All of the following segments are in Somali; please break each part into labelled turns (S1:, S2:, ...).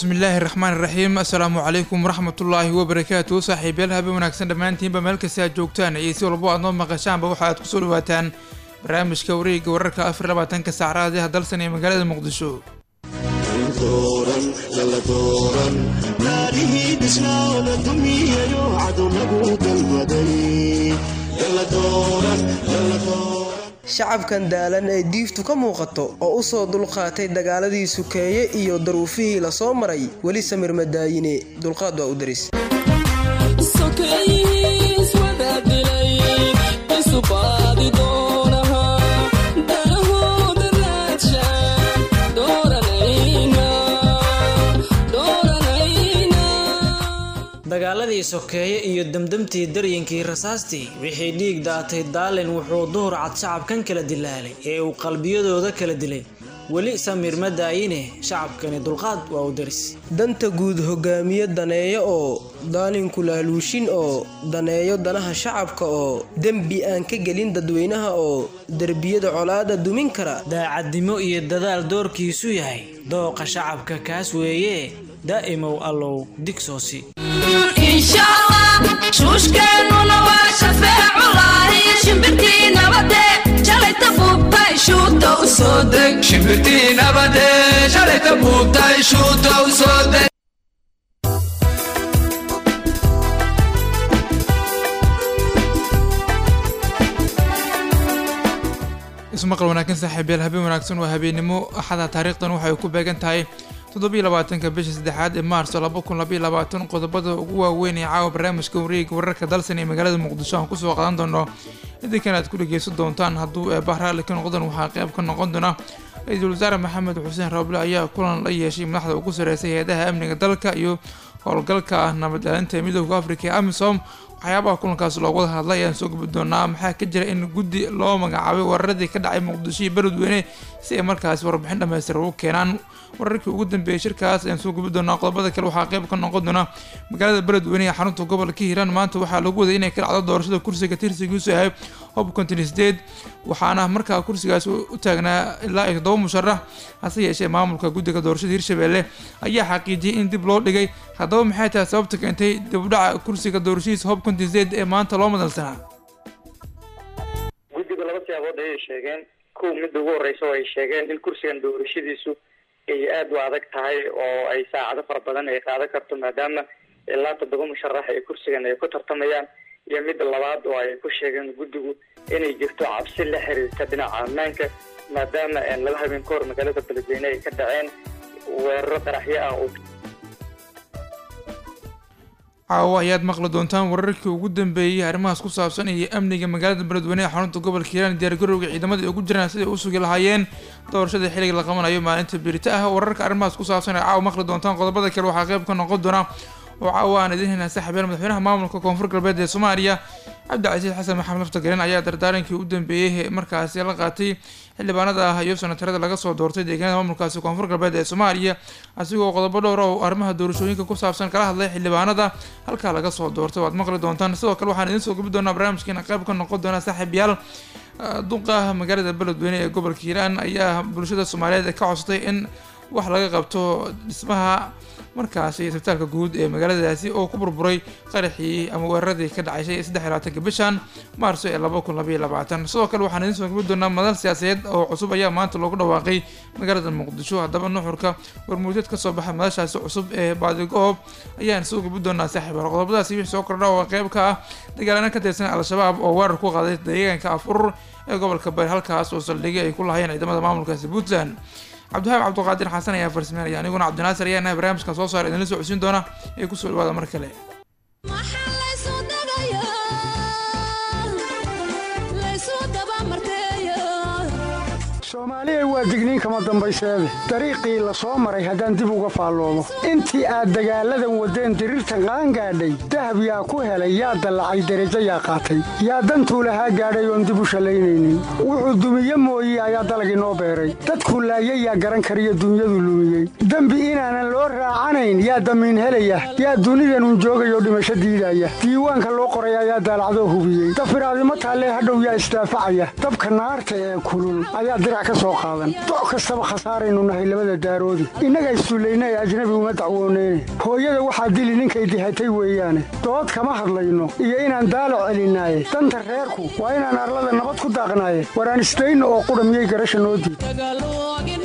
S1: bismillaahi raxmaan iraxiim assalaamu calaykum waraxmatullaahi wabarakaatu saaxiibayaal habe wanaagsan dhammaantiinba meel kasta aad joogtaan iyo si walbo aad noo maqashaanba waxa aad kusoo dhawaataan barnaamijka wareegga wararka afar labaatanka saacraadiha dalsan ee magaalada muqdisho
S2: shacabkan daalan ee diiftu ka muuqato oo u soo dulqaatay dagaaladii sukeeye iyo daruufihii la soo maray weli samir madaayine dulqaad waa u daris
S3: dagaaladii sokeeye iyo demdemtii daryinkii rasaastii wixii dhiig daatay daalin wuxuu duhur cad shacabkan kala dilaalay ee uu qalbiyadooda kala dilay weli samiir ma daayine shacabkani dulqaad waa u daris
S2: danta guud hogaamiye daneeyo oo daalinku laaluushin oo daneeyo danaha shacabka oo dembi aan ka gelin dadweynaha oo derbiyada colaada dumin kara
S3: daacadnimo iyo dadaal doorkiisu yahay dooqa shacabka kaas weeye daa'imow allow digsoosi
S4: shuushkeennuna waa shafeeculahi shimbirtii nabade shalayta buubtay shuuta u soo deg
S5: shimbirtii nabade shalayta buubtay shuuta u soo deg
S1: ismaqal wanaagsan saaxiibayaal habeen wanaagsan waa habeennimo axada taariikhdan waxay ku beegan tahay toddobiyo labaatanka bisha saddexaad ee maarso laba kun labaiyo labaatan qodobada ugu waaweyn ee caawa barnaamijka wareega wararka dalsan ee magaalada muqdisho aan kusoo qaadan doono idinkan aad ku dhegeysan doontaan hadduu eebah raalli ka noqdan waxaa qayb ka noqon doona ra-iisul wasaare maxamed xuseen roble ayaa kulan la yeeshay madaxda ugu sarreysay hay-adaha amniga dalka iyo howlgalka ah nabad ilaalinta midooda afrika ee amisom waxyaabaha kulankaas loogu wada hadlay ayaan soo gubi doonaa maxaa ka jira in guddi loo magacaabay wararadii ka dhacay muqdisho iyo beledweyne si ay markaasi warbixin dhammaystir ugu keenaan wararkii ugu dambeeyay shirkaas ayaan soo gubi doonaa qodobada kale waxaa qayb ka noqon doona magaalada beledweyne ee xarunta gobolka hiiraan maanta waxaa lagu waday inay ka dhacdo doorashada kursiga tirsigiisu yahay hob kontin sideed waxaana markaa kursigaas u taagnaa ilaa iyo toddoba musharax hase yeeshee maamulka guddiga doorashada hirshabelle ayaa xaqiijiyay in dib loo dhigay haddaba maxay tahay sababta keentay dibudhaca kursiga doorashadiisa hob kontin sideed ee maanta loo madalsanaa
S6: guddiga laba siyaabood ayay sheegeen kow midda ugu horeysa oo ay sheegeen in kursigan doorashadiisu ay aada u adag tahay oo ay saacado fara badan ay qaadan karto maadaama ilaa toddoba musharax ee kursigan ay ku tartamayaan iyo midda labaad oo ay ku sheegeen guddigu inay jirto cabsi la xiriirta dhinaca ammaanka maadaama laba habeen ka hor magaalada beledweyne ay ka dhaceen weeraro qaraxyo ah oo
S1: caawa ayaad maqli doontaan wararkii ugu dambeeyey arrimahaas ku saabsan iyo amniga magaalada beledweyne ee xarunta gobolka hiiraan diyaargarowga ciidamada ay ugu jiraan siday u sugi lahaayeen doorashada xilliga la qabanayo maalinta birita ah wararka arrimahaas ku saabsan ee caawa maqli doontaan qodobada kale waxaa qayb ka noqon doona oo caawa aan idiin helnaa saaxiibyaal madaxweynaha maamulka koonfur galbeed ee soomaaliya cabdicasiis xasan maxamed laftagaren ayaa dardaarankii u dambeeyey markaasi la qaatay xildhibaanada ah iyo sanatarada laga soo doortay deegaanada maamulkaasi koonfur galbeed ee soomaaliya asigoo qodobo dhowr oo arrimaha doorashooyinka ku saabsan kala hadlay xildhibaanada halkaa laga soo doortay waad maqli doontaan sidoo kale waxaan idiin soo gubi doonaa barnaamijkeena qayb ka noqon doona saaxiibyaal duqa magaalada beledweyne ee gobolka hiiraan ayaa bulshada soomaaliyeed ka codsatay in wax laga qabto dhismaha markaasi isbitaalka guud ee magaaladaasi oo ku burburay qaraxii ama weeraradii ka dhacaysay saddex iyo labaatanka bishan maarso ee laba kun labaiyo labaatan sidoo kale waxaan idiin soo gubi doonaa madal siyaasadeed oo cusub ayaa maanta loogu dhawaaqay magaalada muqdisho haddaba nuxurka warmuudyad kasoo baxay madashaasi cusub ee baadigoob ayaan soo gubi doonaa saaxiibaal qodobadaasi wixii soo kordha oo qeyb ka ah dagaalana ka tirsan al-shabaab oo weerar ku qaaday deegaanka afurur ee gobolka bari halkaas oo saldhigay ay ku lahayeen ciidamada maamulkaasi puntland cabdiwahaab cabdiqaadir xasan ayaa farsameynaya aniguna cabdinaasir ayaa nahay barnaamijkan soo saara idinla soo codsiin doona ee kusoo dhawaada mar kale
S7: soomaaliya waa digniin kama dambayseede dariiqii la soo maray haddaan dib uga faalloomo intii aad dagaalladan waddeen diriirta qaan gaadhay dahab yaa ku helay yaa dallacay derajo yaa qaatay yaa dantuu lahaa gaadhay oon dib u shallaynaynin wuxuu dumiye mooye ayaa dalagii noo beeray dadkuu laayay yaa garan kariyo dunyadu lumiyey dembi inaanan loo raacanayn yaa damiin helaya yaa dunidanun joogayoo dhimasho diidaya diiwaanka loo qoray ayaa daalacdoo hubiyey dafiraadimo taallee hadhow yaa isdaafacaya dabka naarta ee kulul ayaa dirac ka soo qaadan doc kastaba khasaaraynu nahay labada daaroodi innaga issullayna ee ajnabi uma dacwooneyne hooyada waxaa dili ninkay dihatay weeyaane dood kama hadlayno iyo inaan daalac celinaaye danta reerku waa inaan arlada nabad ku daaqnaaye waraan isdayno oo qudha miyay garasha noo diid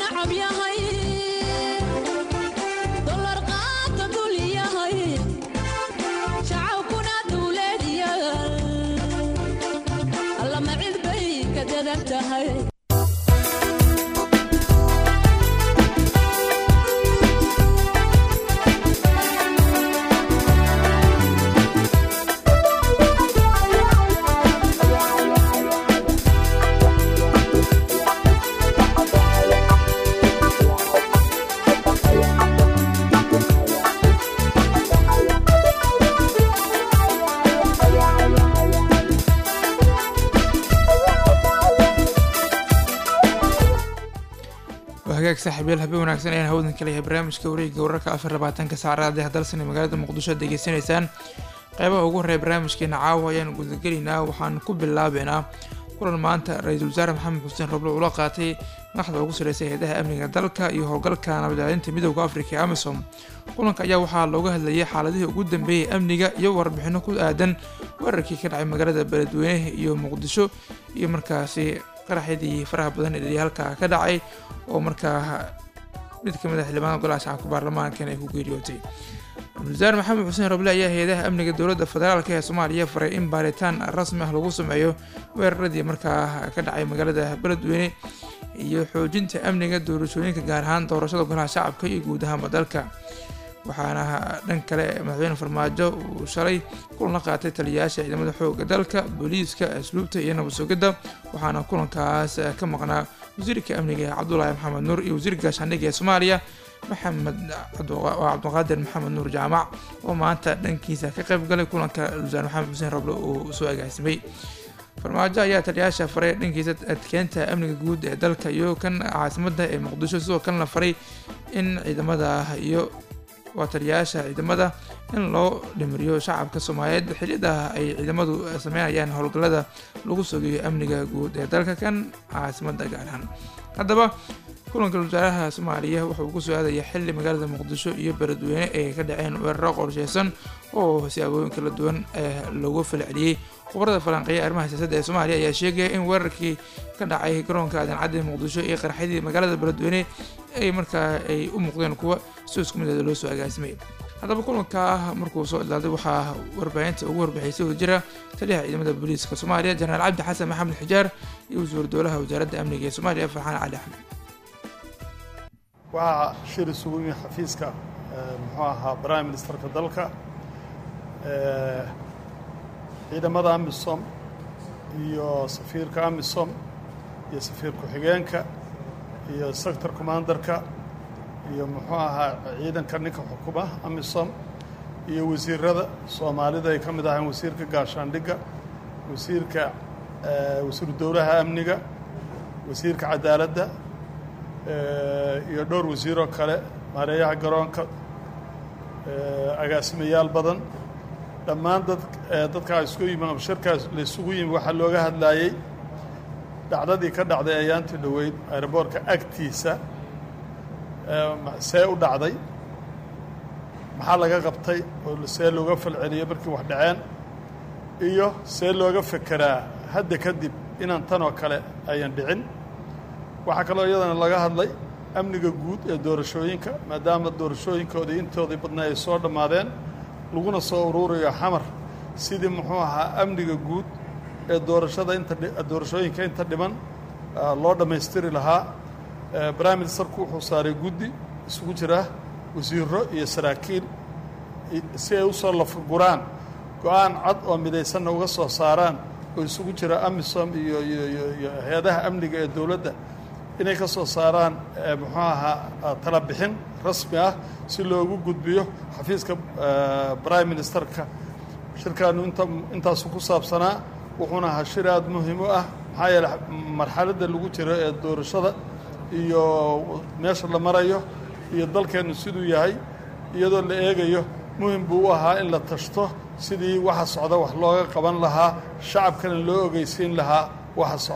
S1: hagaag saaxiibyaal habeen wanaagsan ayaan hawdan kaleyahay barnaamijka wareegga wararka afar labaatanka saacadaad ee dalsan ee magaalada muqdisho aad degeysanaysaan qeybaha ugu horreeya barnaamijkeena caawa ayaan gudagelaynaa waxaan ku bilaabeynaa kulan maanta ra-iisul wasaare maxamed xuseen roble ula qaatay madaxda ugu sarreysay hay-adaha amniga dalka iyo howlgalka nabadilaalinta midooda afrika ee amisom kulanka ayaa waxaa looga hadlayay xaaladihii ugu dambeeyay amniga iyo warbixino ku aadan weerarkii ka dhacay magaalada beledweyne iyo muqdisho iyo markaasi qaraxyadii faraha badan ee halkaa ka dhacay oo markaa mid ka mid a xildhibaanada golaha shacabka baarlamaankan ay ku geeriyootay ra-isul wasaare maxamed xuseen roble ayaa hay-adaha amniga dowladda federaalk ee soomaaliya faray in baaritaan rasmi ah lagu sameeyo weeraradii markaa ka dhacay magaalada beledweyne iyo xoojinta amniga doorashooyinka gaar ahaan doorashada golaha shacabka iyo guud ahaanba dalka waxaana dhan kale madaxweyne farmaajo uu shalay kulan la qaatay taliyayaasha ciidamada xooga dalka booliiska asluubta iyo nabad sugidda waxaana kulankaas ka maqnaa wasiirka amniga cabdulaahi maxamed nuur iyo wasiirka gaashaandhigga ee soomaaliya maxamed cabdiqaadir maxamed nuur jaamac oo maanta dhankiisa ka qayb galay kulanka wasaare maxamed xuseen roble uu soo agaasimay farmaajo ayaa taliyayaasha faray dhankiisa adkeenta amniga guud ee dalka iyo kan caasimada ee muqdisho sidoo kalena faray in ciidamada iyo waa taliyayaasha ciidamada in loo dhimiriyo shacabka soomaaliyeed xiliyada ay ciidamadu sameynayaan howlgallada lagu sugayo amniga guud ee dalka kan caasimada gaar ahaan haddaba kulanka wasaaraha soomaaliya wuxuu ku soo aadaya xili magaalada muqdisho iyo beledweyne ay ka dhaceen weeraro qorsheysan oo siyaabooyin kala duwan loogu falceliyey khubarada falanqeeya arrimaha siyaasadda ee soomaaliya ayaa sheegaya in weerarkii ka dhacay garoonka aadan cadde muqdisho iyo qarxyadii magaalada beledweyne ay markaa ay u muuqdeen kuwa si isku mideeda loo soo agaasimay haddaba kulanka markuu soo idlaaday waxaa warbaahinta ugu warbixisay oo jira taliyaha ciidamada booliiska soomaaliya jenaraal cabdi xasan maxamed xijaar iyo wasiir dowlaha wasaaradda amniga ee soomaaliya farxaan cali axmed
S8: waxaa shir isugu yimi xafiiska muxuu ahaa prime ministerka dalka ciidamada amisom iyo safiirka amisom iyo safiir ku-xigeenka iyo sector commandarka iyo muxuu ahaa ciidanka ninka xukuma amisom iyo wasiirada soomaalida ay ka mid ahayn wasiirka gaashaandhigga wasiirka wasiiru dowlaha amniga wasiirka cadaaladda iyo dhowr wasiiroo kale maareeyaha garoonka agaasimayaal badan dhammaan dad dadkaa isku yimi ama shirkaas la isugu yimi waxaa looga hadlaayey dhacdadii ka dhacday ayaantii dhoweyd aeroboortka agtiisa see u dhacday maxaa laga qabtay oo see looga falceliyey markii wax dhaceen iyo see looga fekeraa hadda kadib inaan tan oo kale ayan dhicin waxaa kaloo iyadana laga hadlay amniga guud ee doorashooyinka maadaama doorashooyinkoodii intoodii badnaa ay soo dhammaadeen laguna soo uruurayo xamar sidii muxuu ahaa amniga guud ee doorashada inta doorashooyinka inta dhiman loo dhammaystiri lahaa prime ministerku wuxuu saaray guddi isugu jira wasiiro iyo saraakiil si ay usoo lafguraan go-aan cad oo midaysanna uga soo saaraan oo isugu jira amisom iyo iyo iyo hay-adaha amniga ee dowladda inay ka soo saaraan muxuu ahaa tala bixin rasmi ah si loogu gudbiyo xafiiska prime ministerka shirkaanu inta intaasu ku saabsanaa wuxuuna ahaa shir aada muhiim u ah maxaa yeele marxaladda lagu jiro ee doorashada iyo meesha la marayo iyo dalkeennu siduu yahay iyadoo la eegayo muhim buu u ahaa in la tashto sidii waxa socda wax looga qaban lahaa shacabkana loo ogeysiin lahaa waxa socda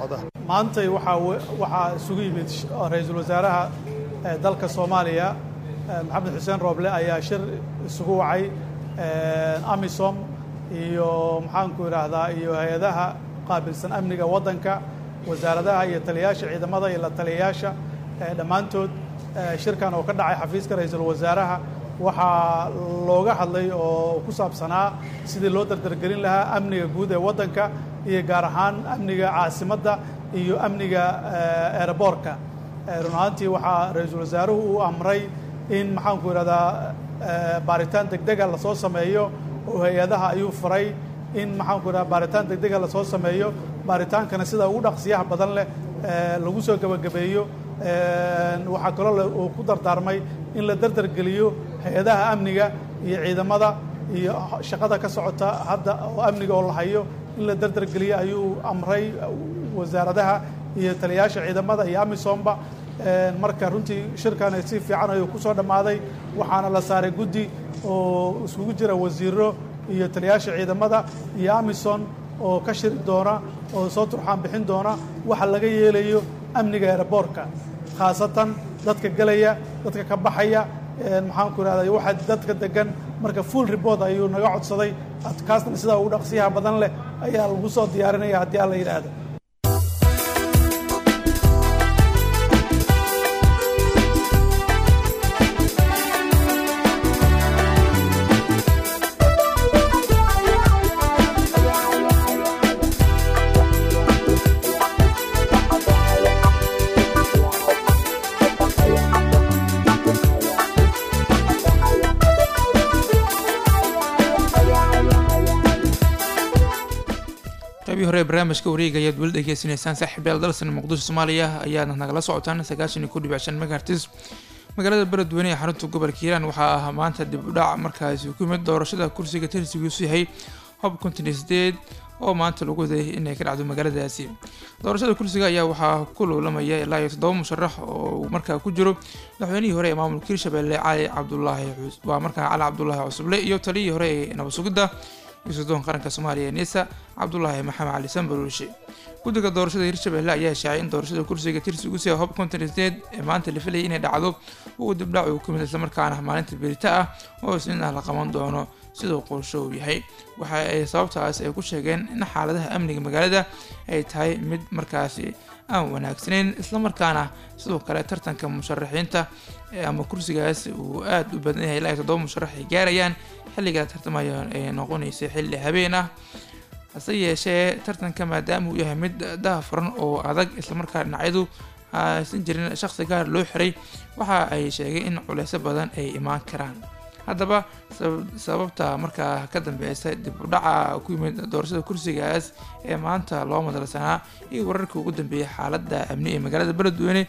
S9: maantay waxaa waxaa isugu yimid ra-iisul wasaaraha dalka soomaaliya maxamed xuseen rooble ayaa shir isugu wacay amisom iyo maxaanku idhaahdaa iyo hay-adaha qaabilsan amniga waddanka wasaaradaha iyo taliyayaasha ciidamada iyo la taliyayaasha dhammaantood shirkan oo ka dhacay xafiiska ra-iisul wasaaraha waxaa looga hadlay oo ku saabsanaa sidii loo dardargelin lahaa amniga guud ee waddanka iyo gaar ahaan amniga caasimadda iyo amniga eeraboorka run ahaantii waxaa ra-iisul wasaaruhu uu amray in maxaanku idhahdaa baaritaan degdega lasoo sameeyo oo hay-adaha ayuu faray in maxaanku idhahda baaritaan degdega lasoo sameeyo baaritaankana sida ugu dhaqsiyaha badan leh lagu soo gebagabeeyo waxaa kaloo uu ku dardaarmay in la dardargeliyo hay-adaha amniga iyo ciidamada iyo shaqada ka socota hadda oo amniga oo la hayo in la dardargeliyo ayuu amray wasaaradaha iyo taliyayaasha ciidamada iyo amisomba marka runtii shirkan si fiican ayuu ku soo dhammaaday waxaana la saaray guddi oo iskugu jira wasiiro iyo taliyayaasha ciidamada iyo amison oo ka shiri doona oo soo turxaan bixin doona waxa laga yeelayo amniga eeraboorka khaasatan dadka gelaya dadka ka baxaya maxaanku idhahda waxa dadka degan marka full report ayuu naga codsaday kaasna sidaa ugu dhaqsiyaha badan leh ayaa lagu soo diyaarinaya haddii alla yidhaahdo
S1: qabii hore ee barnaamijka wareega ayaad weli dhegeysanaysaan saaxiibayaal dalsan muqdisho soomaaliya ayaadna nagala socotaan sagaashan iyo ku dhibic shan megahertis magaalada beledweyne ee xarunta gobolka hiiraan waxaa ah maanta dib u dhac markaasi ku yimid doorashada kursiga tirsigiisu yahay hob konton iyo sideed oo maanta lagu waday inay ka dhacdo magaaladaasi doorashada kursiga ayaa waxaa ku loolamaya ilaa iyo toddoba musharax oo uu markaa ku jiro madaxweynihii hore ee maamulka hirshabelle cali cabdulaahi waa markaa cali cabdulaahi cusuble iyo taliyihii hore ee nabad sugidda iyo qaranka soomaaliya ee nisa cabdulaahi maxamed cali sanbaruushe guddiga doorashada hirshabelle ayaa shaacay in doorashada kursiga tirsigu sia hob konton sideed ee maanta la filayay inay dhacdo uu dibdhac uu kumid islamarkaana maalinta berita ah oo isniin ah la qaban doono siduu qorsho uu yahay waxa ay sababtaas ay ku sheegeen in xaaladaha amniga magaalada ay tahay mid markaasi aan wanaagsaneyn islamarkaana sidoo kale tartanka musharaxiinta ama kursigaas uu aada u badan yahay ilaa iyo toddoba musharax ay gaarayaan xilliga tartamaya ay noqonaysay xilli habeen ah hase yeeshee tartanka maadaama uu yahay mid dahafuran oo adag islamarkaa dhinacyadu aysan jirin shaqsi gaar loo xiray waxa ay sheegay in culeysyo badan ay imaan karaan haddaba sababta markaa ka dambeysa dib u dhaca ku yimid doorashada kursigaas ee maanta loo madalsanaa iyo wararkii ugu dambeeyay xaaladda amni ee magaalada beledweyne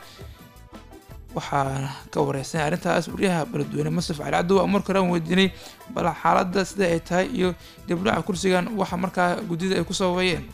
S1: waxaa ka wareysan arrintaas wariyaha beledweyne masraf cali cabdi waa marka horaan weydiinay bal xaaladda sida ay tahay iyo dib u dhaca kursigan waxa markaa guddida ay ku sababeeyeen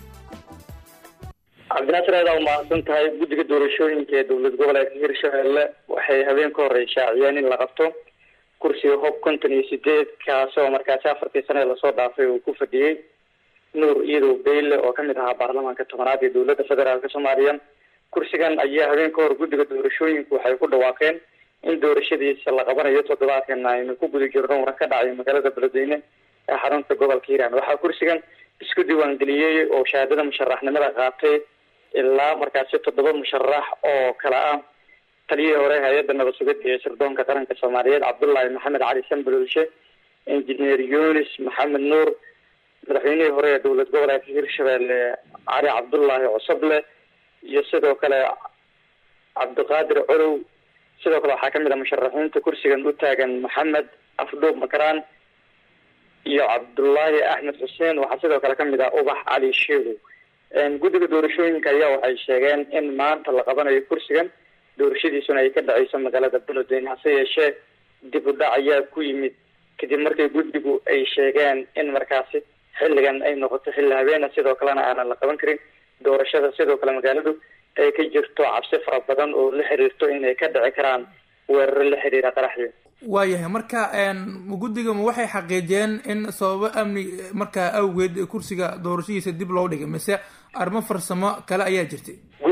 S6: cabdinaasir aad aa umahadsan tahay guddiga doorashooyinka ee dowlad goboleedka hirshabelle waxay habeen ka horey shaaciyeen in la qabto kursiga hob konton iyo sideed kaasoo markaasi afartii sane lasoo dhaafay uu ku fadhiyey nuur iyadow beyle oo kamid ahaa baarlamaanka tobanaad ee dowladda federaalk soomaaliya kursigan ayaa habeen ka hor guddiga doorashooyinku waxay ku dhawaaqeen in doorashadiisa la qabanayo toddobaadkan aynu ku guda jirno waran ka dhacay magaalada beledweyne ee xarunta gobolka hiiraan waxaa kursigan isku diiwaangeliyey oo shahaadada musharaxnimada qaatay ilaa markaasi toddoba musharax oo kala ah taliyihii hore hay-adda nabad sugidda ee sirdoonka qaranka soomaaliyeed cabdullaahi maxamed cali sanbalulshe injineer yunis maxamed nuur madaxweynihii hore ee dowlad goboleedka hirshabelle cali cabdullaahi cosoble iyo sidoo kale cabdiqaadir colow sidoo kale waxaa kamid ah musharaxiinta kursigan u taagan maxamed afdhuub makaraan iyo cabdullaahi axmed xuseen waxaa sidoo kale kamid ah ubax cali sheegow guddiga doorashooyinka ayaa waxay sheegeen in maanta la qabanayo kursigan doorashadiisuna ay ka dhaceyso magaalada beledweyne hase yeeshee dib u dhac ayaa ku yimid kadib markii guddigu ay sheegeen in markaasi xilligan ay noqoto xilli habeena sidoo kalena aanan la qaban karin doorashada sidoo kale magaaladu ay ka jirto cabsi fara badan oo la xiriirto inay ka dhici karaan weeraro la xiriira qaraxyo
S1: waayahay marka guddiga ma waxay xaqiijiyeen in sababo amni markaa awgeed kursiga doorashadiisa dib loo dhigay mise arrimo farsamo kale ayaa jirtay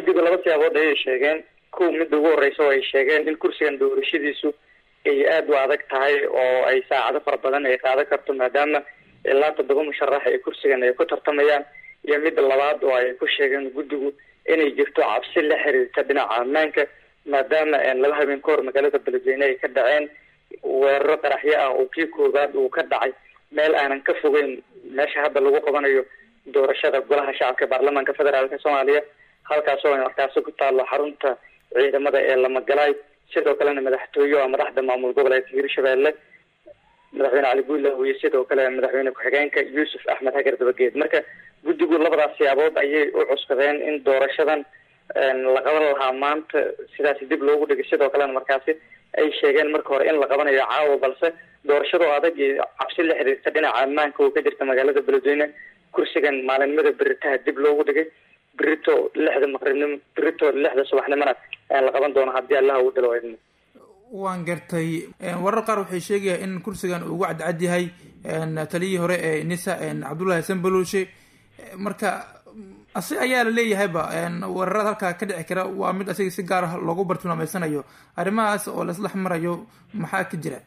S6: guddigu laba siyaabood ayay sheegeen kow midda ugu horeysa oo ay sheegeen in kursigan doorashadiisu ay aada u adag tahay oo ay saacado fara badan ay qaadan karto maadaama ilaa toddoba musharax ay kursigan ay ku tartamayaan iyo midda labaad oo ay ku sheegeen guddigu inay jirto cabsi la xiriirta dhinaca ammaanka maadaama laba habeen ka hor magaalada beledweyne ay ka dhaceen weeraro qaraxyo ah oo kii koowaad uu ka dhacay meel aanan ka fogeyn meesha hadda lagu qabanayo doorashada golaha shacabka ee baarlamaanka federaalka soomaaliya halkaas oo markaasi ku taalo xarunta ciidamada ee lamagalaay sidoo kalena madaxtooye oo madaxda maamul goboleedka hirshabeelle madaxweyne cali guudlaw iyo sidoo kale madaxweyne ku-xigeenka yuusuf axmed hagar dabageed marka guddigu labadaas siyaabood ayay u cuskadeen in doorashadan la qaban lahaa maanta sidaasi dib loogu dhigay sidoo kalena markaasi ay sheegeen marka hore in la qabanayo caawa balse doorashadoo adag iyo cabsi la xiriirta dhinaca ammaanka oo ka jirta magaalada beledweyne kursigan maalinimada beritaha dib loogu dhigay berito lixda maqribnimo berito lixda subaxnimona la qaban doono haddii allaha uu dhalo idmo
S1: waan gartay warar qaar waxay sheegayaan in kursigan uu ugu cadcad yahay taliyihii hore ee nisa cabdullahi sanbaloshe marka asi ayaa la leeyahayba weerarada halkaa ka dhici kara waa mid asiga si gaar ah loogu bartilmaameysanayo arrimahaas oo laisdhex marayo maxaa ka jira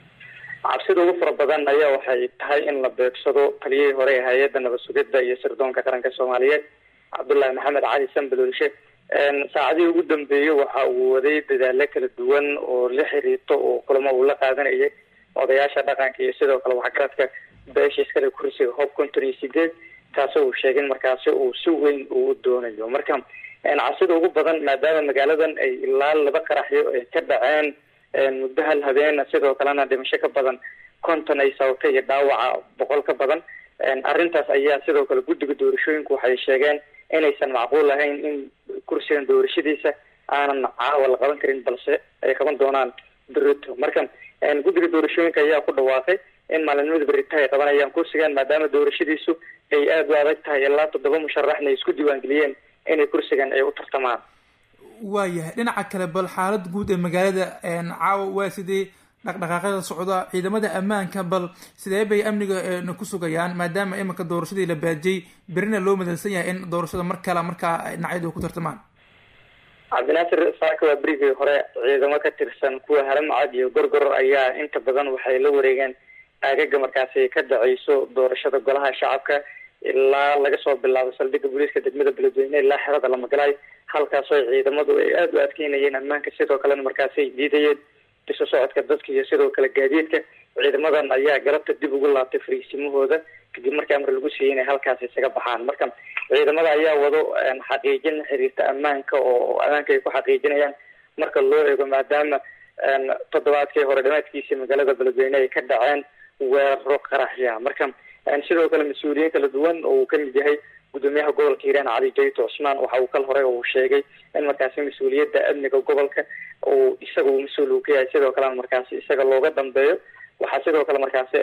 S6: cabsida ugu fara badan ayaa waxay tahay in la beegsado taliyihii hore ee hay-adda nabad sugidda iyo sirdoonka qaranka soomaaliyeed cabdullahi maxamed cali sanbalolshe saacadihii ugu dambeeyey waxa uu waday dadaalo kala duwan oo la xiriirto oo kulamo uu la qaadanayay odayaasha dhaqanka iyo sidoo kale waxgaradka beesha iskale kursiga hob konton iyo sideed taasoo uu sheegay in markaasi uu si weyn uu doonayo marka cabsida ugu badan maadaama magaaladan ay ilaa laba qaraxyo ay ka dhaceen muddo hal habeen sidoo kalena dhimasho ka badan konton ay sababtay iyo dhaawaca boqol ka badan arrintaas ayaa sidoo kale guddiga doorashooyinku waxay sheegeen inaysan macquul ahayn in kursigan doorashadiisa aanan caawa la qaban karin balse ay qaban doonaan berito marka guddiga doorashooyinka ayaa ku dhawaaqay in maalinimada berita ay qabanayaan kursigan maadaama doorashadiisu ay aada u adag tahay ilaa toddoba musharaxna ay isku diiwaangeliyeen inay kursigan ay u tartamaan
S1: waayahay dhinaca kale bal xaalad guud ee magaalada caawa waa sidee dhaqdhaqaaqyada socda ciidamada ammaanka bal sidee bay amniga ku sugayaan maadaama iminka doorashadii la baajiyey berina loo madalsan yahay in doorashada mar kale markaa dhinacyadu ku tartamaan
S6: cabdinaasir saaka waa berigii hore ciidamo ka tirsan kuwa haramcad iyo gorgor ayaa inta badan waxay la wareegeen aagaga markaasi ka dhaceyso doorashada golaha shacabka ilaa laga soo bilaabo saldhigga booliiska degmada beledweyne ilaa xerada lamagalaay halkaasoo ciidamadu ay aada u adkeynayeen ammaanka sidoo kalena markaasi ay diidayeen isu socodka dadka iyo sidoo kale gaadiidka ciidamadan ayaa galabta dib ugu laabtay fariisimahooda kadib markii amar lagu siiyey inay halkaasi isaga baxaan marka ciidamada ayaa wado xaqiijin xiriirta ammaanka oo ammaanka ay ku xaqiijinayaan marka loo eego maadaama toddobaadkii hore dhamaadkiisii magaalada beledweyne ay ka dhaceen weeraro qaraxya marka sidoo kale mas-uuliyiin kala duwan oo uu kamid yahay gudoomiyaha gobolka hiiraan cali jayto cusmaan waxa uu kal hore uu sheegay in markaasi mas-uuliyadda amniga gobolka uu isaga uu mas-uul uu ka yahay sidoo kalena markaasi isaga looga dambeeyo waxaa sidoo kale markaasi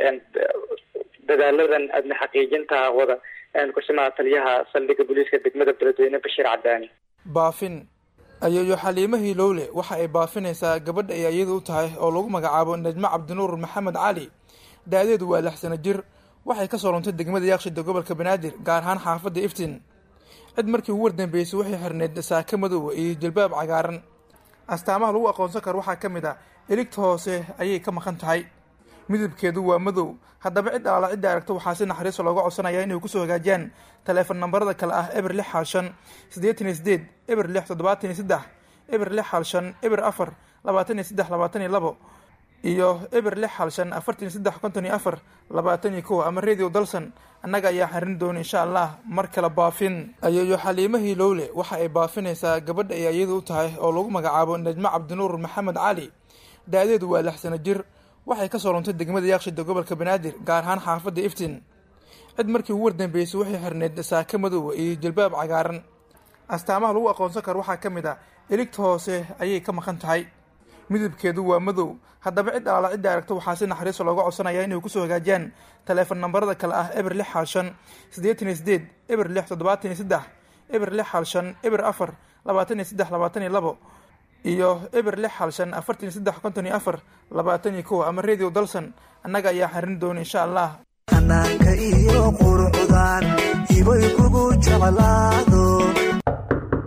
S6: dadaaladan amni xaqiijinta wada kusimaha taliyaha saldhigga booliiska degmada beledweyne bashiir cadaani
S1: baafin ayeeyo xaliimo hilowle waxa ay baafinaysaa gabadha ay iyada u tahay oo lagu magacaabo najmo cabdinuur maxamed cali da-deedu waa lix sano jir waxay kasoo luntay degmada yaaqshida gobolka banaadir gaar ahaan xaafadda iftin cid markii ugu wardambeysay waxay xirneyd saaka madow iyo jilbaab cagaaran astaamaha lagu aqoonsan karo waxaa ka mid ah eligta hoose ayay ka maqan tahay midabkeedu waa madow haddaba cid alaala cidda aragto waxaa si naxariiso looga codsanaya inay kusoo hagaajiyaan taleefon nambarada kale ah eber lix xal shan siddeetan iyo sideed eber lix toddobaatan iyo saddex eber lix xal shan eber afar labaatan iyo saddex labaatan iyo labo iyo eber lix xal shan afartan iyo saddex konton iyo afar labaatan iyo kow ama radio dalson annaga ayaa xarin doona insha allah mar kale baafin ayeeyo xaliimo hilowle waxa ay baafinaysaa gabadha ay iyada u tahay oo lagu magacaabo najmo cabdinuur maxamed cali da-deedu waa lix sano jir waxay kasoo luntay degmada yaaqshida gobolka banaadir gaar ahaan xaafadda iftin cid markii ugu wardambeysay waxay xirneyd saaka madow iyo jilbaab cagaaran astaamaha lagu aqoonsan karo waxaa ka mid ah eligta hoose ayay ka maqan tahay midabkeedu waa madow haddaba cid alaala cidda aragto waxaa si naxariiso looga codsanaya inay kusoo hagaajiyaan taleefon nambarada kale ah eber lix xal shan siddeetan iyo sideed eber lix toddobaatan iyo saddex eber lix xal shan eber afar labaatan iyo saddex labaatan iyo labo iyo eber lix xal shan afartan iyo saddex konton iyo afar labaatan iyo kow ama radio dalson annaga ayaa xarin doona insha allah
S10: hanaanka iyo qurucdan ibay kugu jeclaado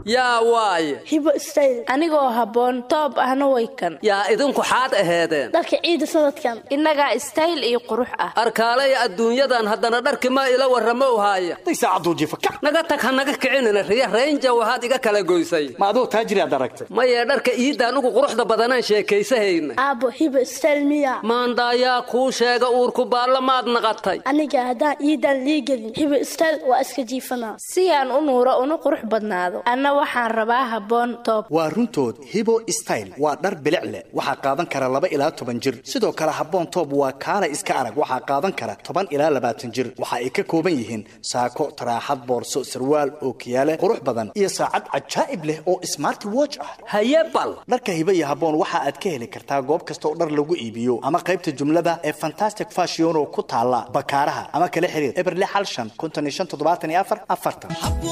S10: yaa waaye
S11: hibo style anigoo habboon toob ahna way kan
S10: yaa idinku xaad aheedeen
S11: dharka ciida sanadkan innagaa style iyo qurux ah
S10: arkaalay adduunyadan haddana dharki ma ila warramo haaya naga tag ha naga kicinina riya raynja waxaad iga kala goysay
S12: ma aduu taajiriaad aragtay
S10: maye dharka iidda anugu quruxda badanaan sheekaysahayna
S11: aabbo hibo style miya
S10: maandaayaa kuu sheega uurku baalla maad naqatay
S11: aniga haddaan iidan liigelin hibo style waa iska jiifanaa si aan u nuuro una qurux badnaado anna waxaan rabaa habboon toob
S12: waa runtood hibo style waa dhar bilic leh waxaa qaadan kara laba ilaa toban jir sidoo kale habboon toob waa kaala iska arag waxaa qaadan kara toban ilaa labaatan jir waxa ay ka kooban yihiin saako taraaxad boorso sarwaal ookiyaale qurux badan iyo saacad cajaa'ib leh oo smarti watch ah
S10: haye bal
S12: dharka hibo iyo habboon waxa aad ka heli kartaa goob kasta oo dhar lagu iibiyo ama qaybta jumlada ee fantastic fashion oo ku taala bakaaraha ama kala xiriir eberle xal shan konton iyo shan toddobaatan iyo afar afartan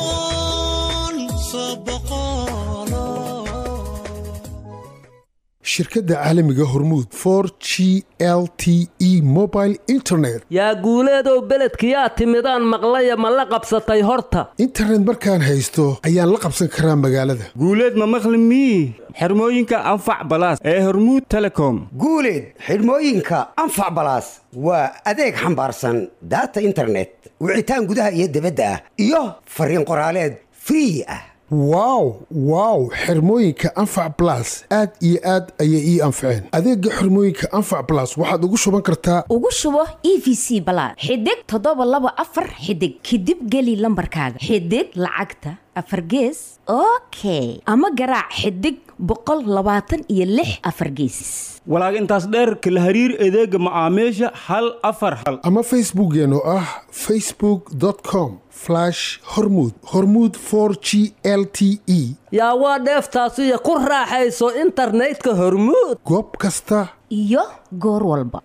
S13: shirkadda caalamiga hormuud for g l t e mobile internet
S10: yaa guuleedow beledkiyaa timidaan maqlaya ma la qabsatay horta
S13: internet markaan haysto ayaan la qabsan karaa magaalada
S14: guuleed ma maqli mii xirmooyinka anfac balaas ee hormuud telecom
S15: guuleed xidhmooyinka anfac balaas waa adeeg xambaarsan daata internet wicitaan gudaha iyo dibadda ah iyo fariin qoraaleed free ah
S13: wow wow xirmooyinka anfac balas aad iyo aad ayay ii anfaceen adeega xirmooyinka anfac balas waxaad ugu shuban kartaa
S16: ugu shubo e v c balaad xidig toddoba laba afar xidig kadib geli lambarkaaga xidig lacagta afar gees okay ama garaac xidig boqol labaatan iyo lix afar geesis
S14: walaag intaas dheerka la hariir adeega macaamiisha hal afar hal
S13: ama facebookeen oo ah facebook com hormud hormud g l t e
S10: yaa waa dheeftaasiyo ku raaxayso internetka hormuud
S13: goob kasta
S16: iyo goor walba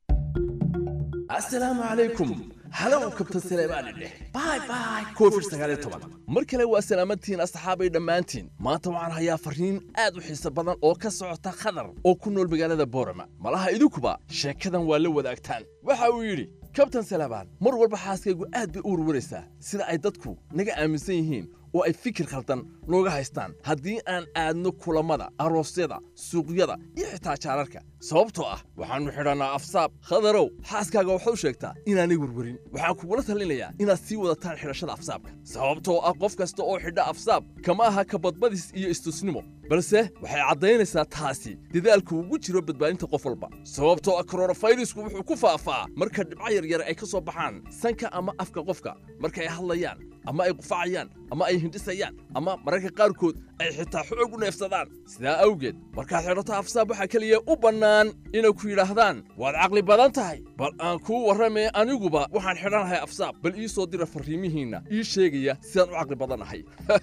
S17: asalaamu calaykum halow kabtan saleebaani dheh bay bay covid sagaaliyo toban mar kale waa salaamadtihiin asxaabay dhammaantiin maanta waxaan hayaa farriin aad u xiiso badan oo ka socota khadar oo ku nool magaalada boorama malaha idinkuba sheekadan waa la wadaagtaan waxa uu yidhi kabtan salebaan mar walba xaaskaygu aad bay u warwaraysaa sida ay dadku naga aaminsan yihiin oo ay fikir khaldan nooga haystaan haddii aan aadno kulammada aroosyada suuqyada iyo xitaa jaararka sababtoo ah waxaannu xidhannaa afsaab khadarow xaaskaaga waxau sheegtaa inaanay werwerin waxaan kugula talinayaa inaad sii wadataan xidhashada afsaabka sababtoo ah qof kasta oo xidha afsaab kama aha kabadbadis iyo istusnimo balse waxay caddaynaysaa taasi dadaalku ugu jiro badbaadinta qof walba sababtoo ah koronafayrisku wuxuu ku faafaa marka dhibco yaryar ay ka soo baxaan sanka ama afka qofka marka ay hadlayaan ama ay qufacayaan ama ay hindhisayaan ama mararka qaarkood ay xitaa xoog u neefsadaan sidaa awgeed markaad xidhato afsaab waxaa keliya u bannaan inay ku yidhaahdaan waad caqli badan tahay bal aan kuu warramee aniguba waxaan xidhanahay afsaab bal ii soo dira farriimihiinna ii sheegaya sidaan u caqli badannahay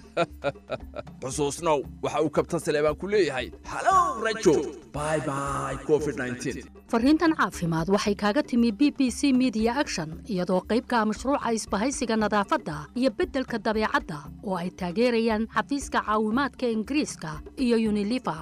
S17: xusuusnow waxa uu kabtan saleebaan ku leeyahay halow rajo bay bay covid
S18: farriintan caafimaad waxay kaaga timi b b c media action iyadoo qaybka mashruuca isbahaysiga nadaafadda iyo beddelka dabeecadda oo ay taageerayaan xafiiska caawimaadka ingiriiska iyo unilifa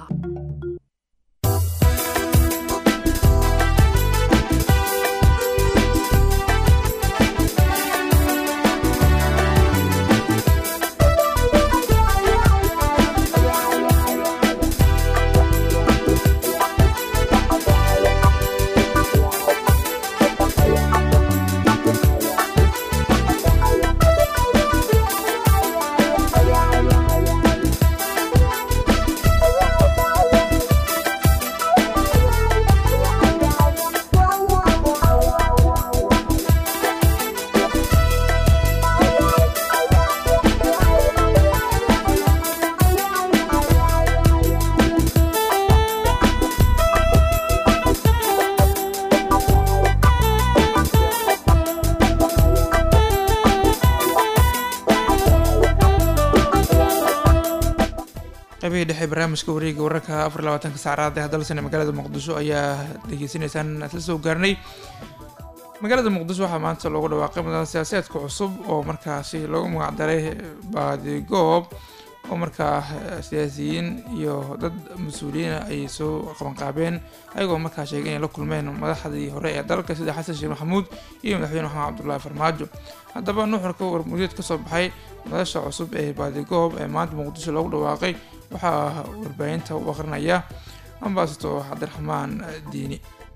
S1: qaybihii dhexe barnaamijka wareega wararka afar labaatanka saacraad ee dalsane magaalada muqdisho ayaa degeysanaysaan isla soo gaarnay magaalada muqdisho waxaa maanta loogu dhawaaqay mudan siyaasadeedka cusub oo markaasi loogu magacdaray baadigoob oo markaa siyaasiyiin iyo dad mas-uuliyiina ay soo qabanqaabeen ayagoo markaa sheegay inay la kulmeen madaxdii hore ee dalka sida xasan sheekh maxamuud iyo madaxweyne maxamed cabdullaahi farmaajo haddaba nuxurka warmuudeed ka soo baxay madasha cusub ee baadigoob ee maanta muqdisho loogu dhawaaqay waxaa warbaahinta u aqrinaya ambasator cabdiraxmaan diini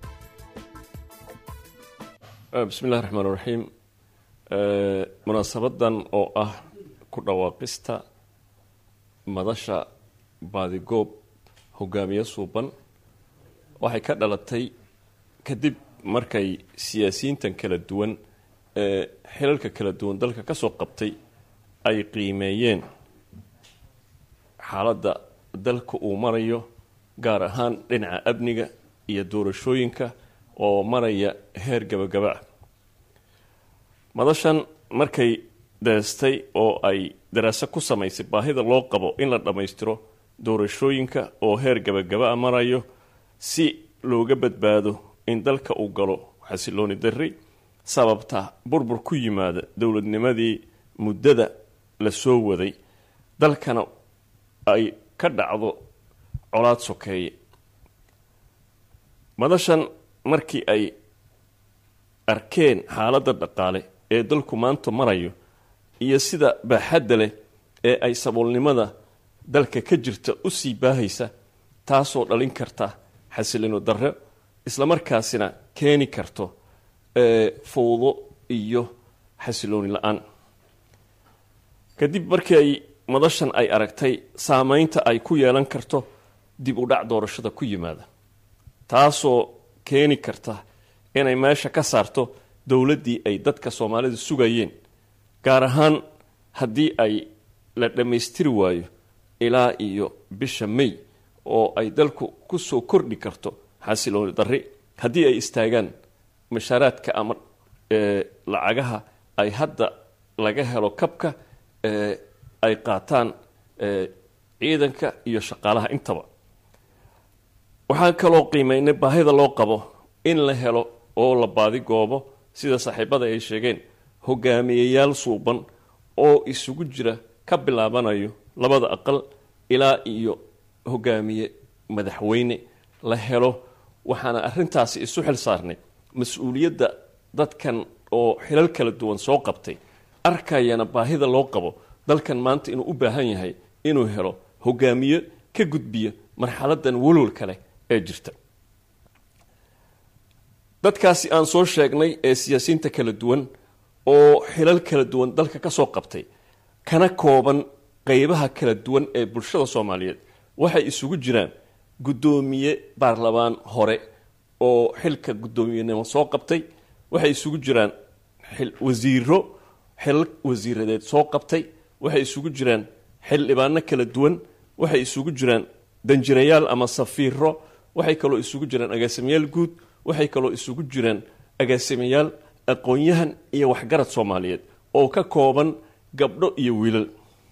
S19: bismi illahi raxmaan raxiim munaasabadan oo ah ku dhawaaqista madasha baadigoob hogaamiye suuban waxay ka dhalatay kadib markay siyaasiyiintan kala duwan ee xilalka kala duwan dalka ka soo qabtay ay qiimeeyeen xaaladda dalka uu marayo gaar ahaan dhinaca amniga iyo doorashooyinka oo maraya heer gabagaba ah madashan markay deestay oo ay daraaso ku samaysay baahida loo qabo in la dhammaystiro doorashooyinka oo heer gabagaba a marayo si looga badbaado in dalka uu galo xasilooni darri sababta burbur ku yimaada dowladnimadii muddada la soo waday dalkana ay ka dhacdo colaad sokeeye madashan markii ay arkeen xaaladda dhaqaale ee dalku maanta marayo iyo sida baaxadda leh ee ay saboolnimada dalka ka jirta u sii baahaysa taasoo dhalin karta xasilino darro islamarkaasina keeni karto fowdo iyo xasilooni la-aan kadib markii ay madashan ay aragtay saameynta ay ku yeelan karto dib u dhac doorashada ku yimaada taasoo keeni karta inay meesha ka saarto dowladdii ay dadka soomaalida sugayeen gaar ahaan haddii ay la dhammaystiri waayo ilaa iyo bisha may oo ay dalku ku soo kordhi karto xasilooni darri haddii ay istaagaan mashaaraadka ama lacagaha ay hadda laga helo kabka ay qaataan ciidanka iyo shaqaalaha intaba waxaan kaloo qiimeynay baahida loo qabo in la helo oo la baadigoobo sida saaxiibada ay sheegeen hogaamiyeyaal suuban oo isugu jira ka bilaabanayo labada aqal ilaa iyo hogaamiye madaxweyne la helo waxaana arrintaasi isu xil saarnay mas-uuliyadda dadkan oo xilal kala duwan soo qabtay arkayana baahida loo qabo dalkan maanta inuu u baahan yahay inuu helo hogaamiye ka gudbiya marxaladan walwalka leh ee jirta dadkaasi aan soo sheegnay ee siyaasiyiinta kala duwan oo xilal kala duwan dalka ka soo qabtay kana kooban qeybaha kala duwan ee bulshada soomaaliyeed waxay isugu jiraan guddoomiye baarlamaan hore oo xilka guddoomiyenimo soo qabtay waxay isugu jiraan wasiiro xilal wasiiradeed soo qabtay waxay isugu jiraan xildhibaano kala duwan waxay isugu jiraan danjirayaal ama safiiro waxay kaloo isugu jiraan agaasimayaal guud waxay kaloo isugu jiraan agaasimayaal aqoon-yahan iyo waxgarad soomaaliyeed oo ka kooban gabdho iyo wiilal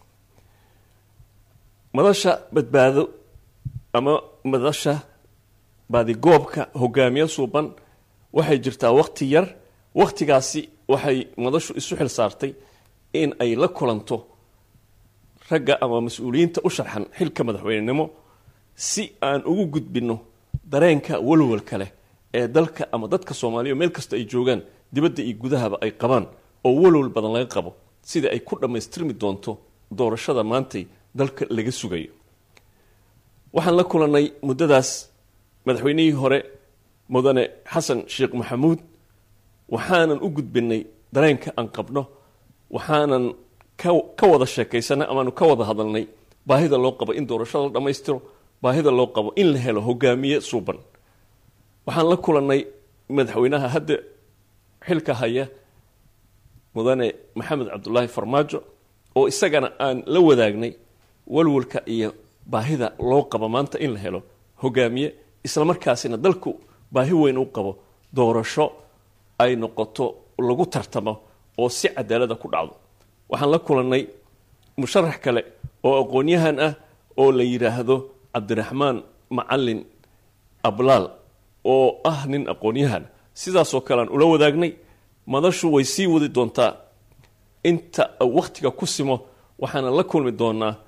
S19: madasha badbaado ama madasha baadigoobka hogaamiye suuban waxay jirtaa waqti yar waqtigaasi waxay madashu isu xil saartay in ay la kulanto ragga ama mas-uuliyiinta u sharxan xilka madaxweynenimo si aan ugu gudbinno dareenka walwalka leh ee dalka ama dadka soomaaliya meel kasta ay joogaan dibadda iyo gudahaba ay qabaan oo walwal badan laga qabo sida ay ku dhammaystirmi doonto doorashada maantay dalka laga sugayo waxaan la kulannay muddadaas madaxweynihii hore mudane xasan sheekh maxamuud waxaanan u gudbinay dareenka aan qabno waxaanan ka wada sheekaysanay amaanu ka wada hadalnay baahida loo qabo in doorashada la dhammaystiro baahida loo qabo in la helo hogaamiye suuban waxaan la kulannay madaxweynaha hadda xilka haya mudane maxamed cabdulaahi farmaajo oo isagana aan la wadaagnay walwalka iyo baahida loo qabo maanta in la helo hogaamiye islamarkaasina dalku baahi weyn u qabo doorasho ay noqoto lagu tartamo oo si cadaalada ku dhacdo waxaan la kulannay musharax kale oo aqoon-yahan ah oo la yidhaahdo cabdiraxmaan macalin ablaal oo ah nin aqoon-yahan sidaasoo kale aan ula wadaagnay madashu way sii wadi doontaa inta wakhtiga ku simo waxaana la kulmi doonaa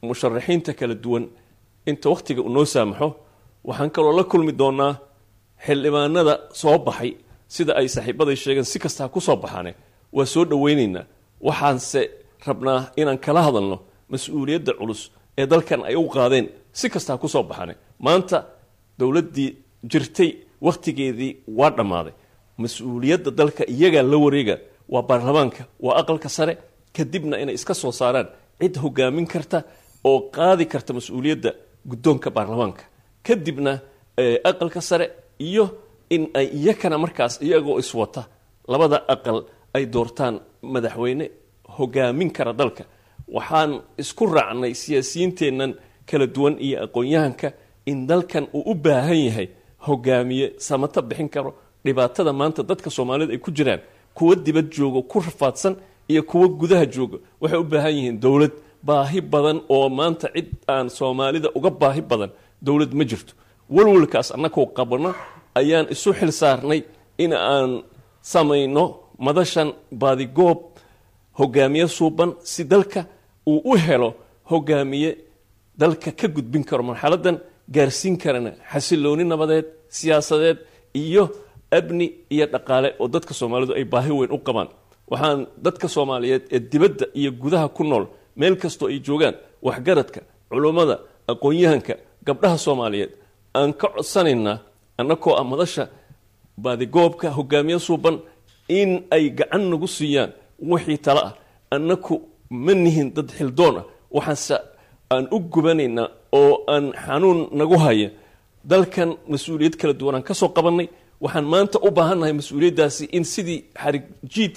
S19: musharaxiinta kala duwan inta wakhtiga uu noo saamaxo waxaan kaloo la kulmi doonaa xildhibaanada soo baxay sida ay saaxiibaday sheegeen si kastaa ku soo baxaane waa soo dhowaynaynaa waxaanse rabnaa inaan kala hadalno mas-uuliyadda culus ee dalkan ay u qaadeen si kastaa ku soo baxaane maanta dowladdii jirtay wakhtigeedii waa dhammaaday mas-uuliyadda dalka iyagaa la wareega waa baarlamaanka waa aqalka sare kadibna inay iska soo saaraan cid hogaamin karta oo qaadi karta mas-uuliyadda guddoonka baarlamaanka kadibna aqalka sare iyo in ay iyakana markaas iyagoo iswata labada aqal ay doortaan madaxweyne hogaamin kara dalka waxaan isku raacnay siyaasiyiinteennan kala duwan iyo aqoon-yahanka in dalkan uu u baahan yahay hogaamiye samato bixin karo dhibaatada maanta dadka soomaalida ay ku jiraan kuwa dibad joogo ku rafaadsan iyo kuwa gudaha jooga waxay u baahan yihiin dowlad baahi badan oo maanta cid aan soomaalida uga baahi badan dowlad ma jirto walwalkaas annakoo qabno ayaan isu xil saarnay in aan samayno madashan baadigoob hogaamiye suuban si dalka uu u helo hogaamiye dalka ka gudbin karo marxaladan gaarsiin karana xasilooni nabadeed siyaasadeed iyo abni iyo dhaqaale oo dadka soomaalidu ay baahi weyn u qabaan waxaan dadka soomaaliyeed ee dibadda iyo gudaha ku nool meel kastoo ay joogaan waxgaradka culummada aqoon-yahanka gabdhaha soomaaliyeed aan ka codsanaynaa annakoo ah madasha baadigoobka hogaamiye suuban in ay gacan nagu siiyaan wixii tale ah annaku ma nihin dad xildoon ah waxaanse aan u gubanaynaa oo aan xanuun nagu haya dalkan mas-uuliyad kala duwan aan ka soo qabannay waxaan maanta u baahannahay mas-uuliyaddaasi in sidii xarig jiid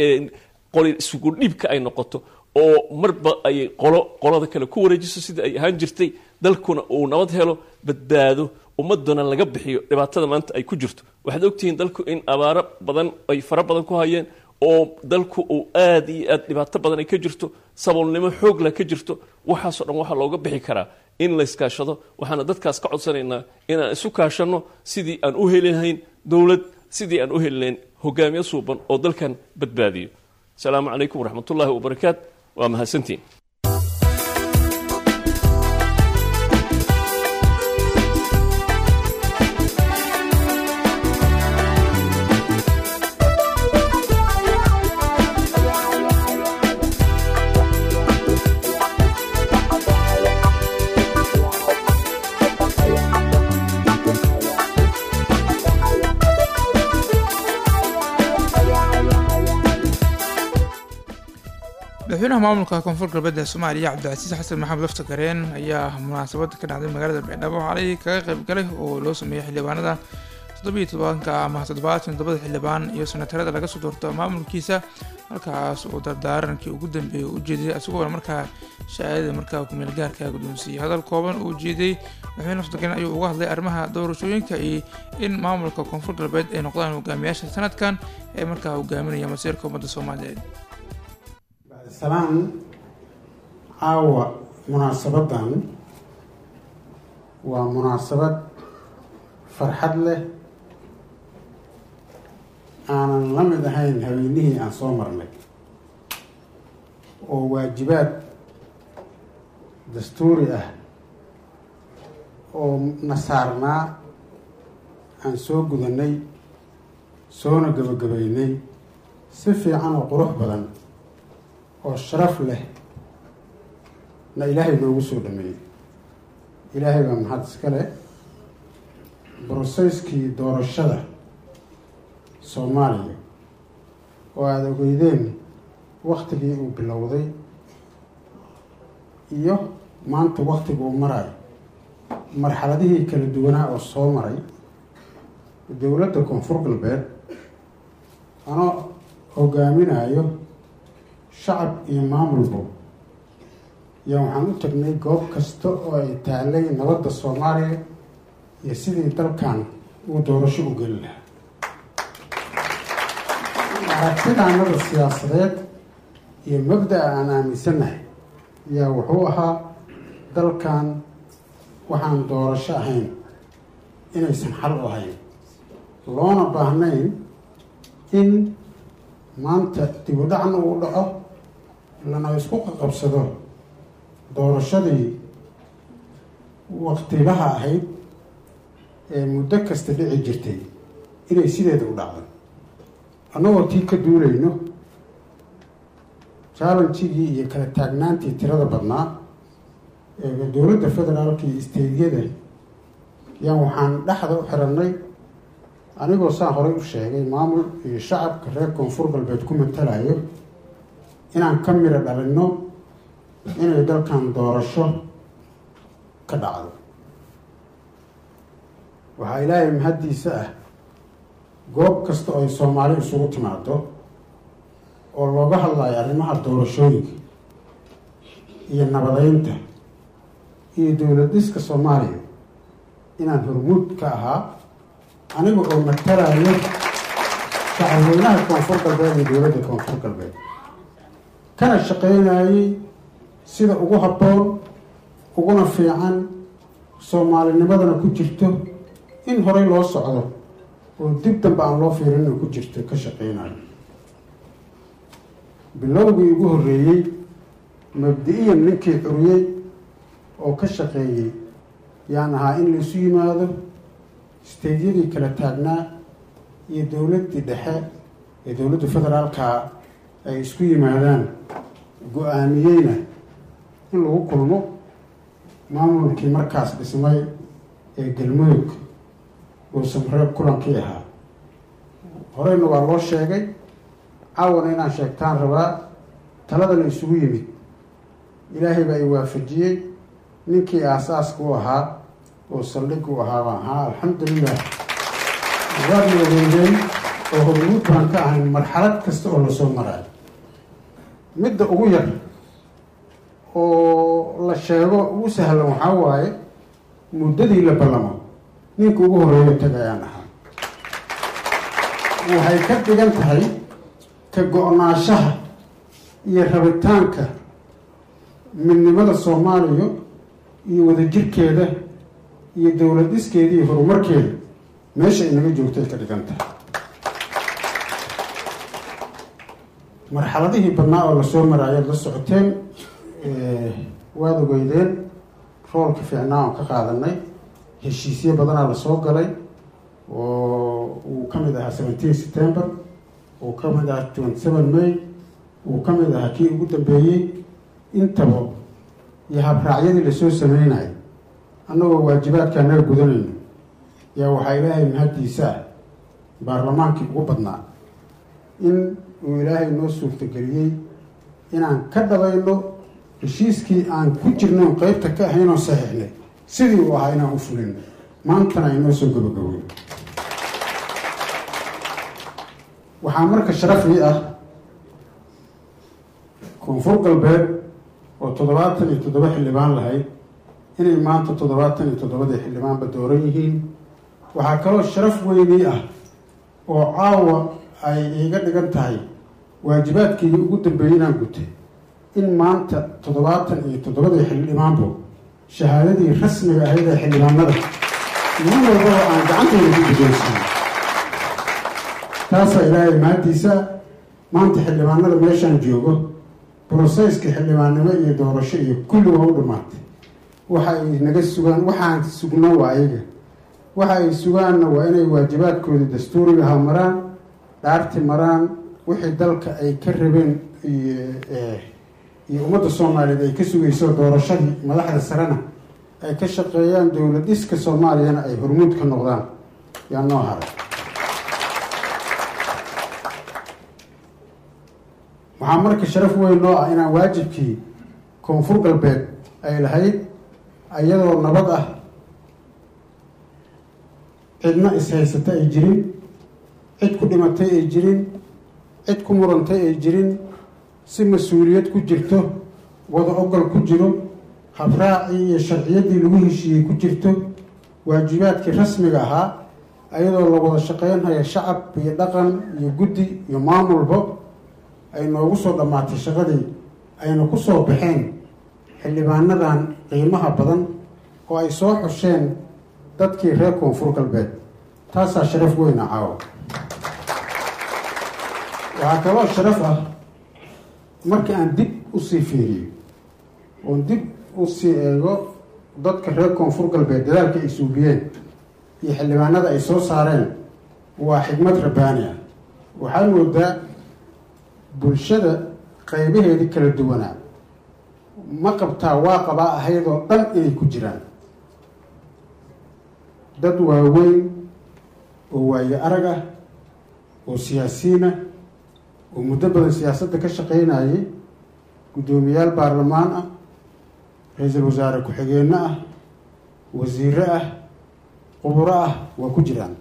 S19: qoli isugu dhiibka ay noqoto oo marba ay qolo qolada kale ku wareejiso sida ay ahaan jirtay dalkuna uu nabad helo badbaado ummadana laga bixiyo dhibaatada maanta ay ku jirto waxaad ogtihiin dalku in abaaro badan ay fara badan ku hayeen oo dalku uu aada iyo aad dhibaato badan ay ka jirto saboolnimo xoogla ka jirto waxaasoo dhan waxaa looga bixi karaa in layskaashado waxaana dadkaas ka codsanaynaa inaan isu kaashanno sidii aan u heli lahayn dowlad sidii aan u heli lahayn hogaamiye suuban oo dalkan badbaadiyo asalaamu calaykum waraxmatullaahi wabarakaat waa mahadsantiin
S1: madaxweynaha maamulka koonfur galbeed ee soomaaliya cabdicasiis xasan maxamed lafta gareen ayaa munaasabada ka dhacday magaalada baydhabo xalay kaga qayb galay oo loo sameeyey xildhibaanada toddobiyo tobanka ama toddobaatan toddobada xildhibaan iyo senatarada laga soo doorto maamulkiisa halkaas uu dardaarankii ugu dambeeyay u jeediyay isagoona markaa shahaadada markaa kumeel gaarka guddoonsiiyey hadal kooban uu jeediyey madaxweyne lafta gareen ayuu uga hadlay arrimaha doorashooyinka iyo in maamulka koonfur galbeed ay noqdaan hogaamiyaasha sanadkan ee markaa hogaaminaya masiirka ummadda soomaaliyeed
S20: salaan caawa munaasabadan waa munaasabad farxad leh aanan la mid ahayn haweenihii aan soo marnay oo waajibaad dastuuri ah oo na saarnaa aan soo gudanay soona gabagabaynay si fiican oo qurux badan oo sharaf leh na ilaahay noogu soo dhameeyey ilaahay baa maxad iska leh broseyskii doorashada soomaaliya oo aada ogeydeen waktigii uu bilowday iyo maanta waktiga uu marayo marxaladihii kala duwanaa oo soo maray dowladda koonfur galbeed anoo hogaaminayo shacab iyo maamulba yaa waxaan u tagnay goob kasta oo ay taalay nabadda soomaaliya iyo sidii dalkan uu doorasho u geli lahaa aragtidaanada siyaasadeed iyo mabda-a aan aaminsanahay yaa wuxuu ahaa dalkan waxaan doorasho ahayn inaysan xal u ahayn loona baahnayn in maanta dibudhacna uu dhaco lana isku qaqabsado doorashadii waqtibaha ahayd ee muddo kasta dhici jirtay inay sideeda u dhacdo annagoo tii ka duulayno challengigii iyo kala taagnaantii tirada badnaa ee dowladda federaalka iyo isteydyada yaan waxaan dhexda u xirannay anigoo saan horey u sheegay maamul iyo shacabka reer koonfur galbeed ku matalayo inaan ka midho dhalinno inay dalkan doorasho ka dhacdo waxaa ilaahay mahaddiisa ah goob kasta oo ay soomaali isugu timaado oo looga hadlayo arrimaha doorashooyinka iyo nabadeynta iyo dowlad dhiska soomaaliya inaan hormuud ka ahaa aniga oo matalayo shacabweynaha koonfur galbeed iyo dowladda koonfur galbeed kana shaqeynayay sida ugu habboon uguna fiican soomaalinimadana ku jirto in horey loo socdo oo dib dambe aan loo fiirinna ku jirto ka shaqeynayo bilowgii ugu horreeyey mabdi-iyan ninkii curiyey oo ka shaqeeyey yaan ahaa in laisu yimaado isteydyadii kala taagnaa iyo dowladdii dhexe ee dowladda federaalka ay isku yimaadaan go-aamiyeyna in lagu kulmo maamulkii markaas dhismay ee galmudug uu samreeb kulankii ahaa horeyna waa loo sheegay caawana inaan sheegtaan rabaa taladana isugu yimid ilaahay baa i waafajiyey ninkii aasaaska u ahaa oo saldhig u ahaa baan ahaa alxamdulilah waadna ogeydeen oo hormuud baan ka ahayn marxalad kasta oo lasoo maraayo midda ugu yar oo la sheego ugu sahlan waxaa waaye muddadii la ballamo ninka ugu horreeyo tagayaan ahaa waxay ka dhigan tahay ka go-naanshaha iyo rabitaanka midnimada soomaaliya iyo wadajirkeeda iyo dowlad dhiskeeda iyo horumarkeeda meesha inaga joogtay ka dhigan tahay marxaladihii badnaa oo lasoo maraayaad la socoteen waad ogeydeen roolka fiicnaa oon ka qaadanay heshiisyo badanaa lasoo galay oo uu ka mid ahaa seventeen september uu ka mid ahaa twenty seven may uu ka mid ahaa kii ugu dambeeyey intaba iyo habraacyadii lasoo sameynayo annagoo waajibaadka anaga gudanayno yaa waxaa ilaahay mahaddiisa ah baarlamaankii ugu badnaa in uu ilaahay noo suurtageliyey inaan ka dhabayno heshiiskii aan ku jirno qeybta ka ahaynoo saxiixnay sidii uu ahaa inaan u fulino maantana ay noo soo gabagabowey waxaa marka sharafii ah koonfur galbeed oo toddobaatan iyo toddoba xildhibaan lahayd inay maanta toddobaatan iyo toddobadii xildhibaanba dooran yihiin waxaa kaloo sharaf weynii ah oo caawa ay iiga dhigan tahay waajibaadkeygii ugu dambeeyey inaan gutay in maanta toddobaatan iyo toddobadii xildhibaanbo shahaadadii rasmiga ahayd ee xildhibaanada nin walbaba aan gacantayda ku guddoonsiiyo taasaa ilaahay mahaddiisa maanta xildhibaanada meeshaan joogo broseyska xildhibaannimo iyo doorasho iyo kulli waa u dhammaatay waxa ay naga sugaan waxaan sugno waa ayaga waxa ay sugaanna waa inay waajibaadkooda dastuurigaha maraan dhaarti maraan wixii dalka ay ka rabeen iyo ummadda soomaaliyeed ay ka sugayso doorashadii madaxda sarena ay ka shaqeeyaan dowlad dhiska soomaaliyana ay hormuud ka noqdaan yaa noo haray waxaa marka sharaf weyn noo ah inaan waajibkii koonfur galbeed ay lahayd iyadoo nabad ah cidna is-haysata ay jirin cid ku dhimatay ay jirin cid ku murantay ay jirin si mas-uuliyad ku jirto wada ogol ku jiro habraacii iyo sharciyaddii lagu heshiiyey ku jirto waajibaadkii rasmiga ahaa iyadoo la wada shaqeynhaya shacab iyo dhaqan iyo guddi iyo maamulba ay noogu soo dhammaatay shaqadii ayna ku soo baxeen xildhibaanadan qiimaha badan oo ay soo xusheen dadkii reer koonfur galbeed taasaa sharaf weyna caawa waxaa kaloo sharaf ah markii aan dib usii fiiriyo oon dib usii eego dadka reer koonfur galbeed dadaalka ay suubiyeen iyo xildhibaanada ay soo saareen waa xigmad rabbaani ah waxaad moodaa bulshada qaybaheedii kala duwanaa ma qabtaa waa qabaa ahaydoo dhan inay ku jiraan dad waaweyn oo waayo arag ah oo siyaasiyiin ah oo muddo badan siyaasadda ka shaqaynayay guddoomiyaal baarlamaan ah ra-iisul wasaare ku-xigeenno ah wasiiro ah quburo ah waa ku jiraan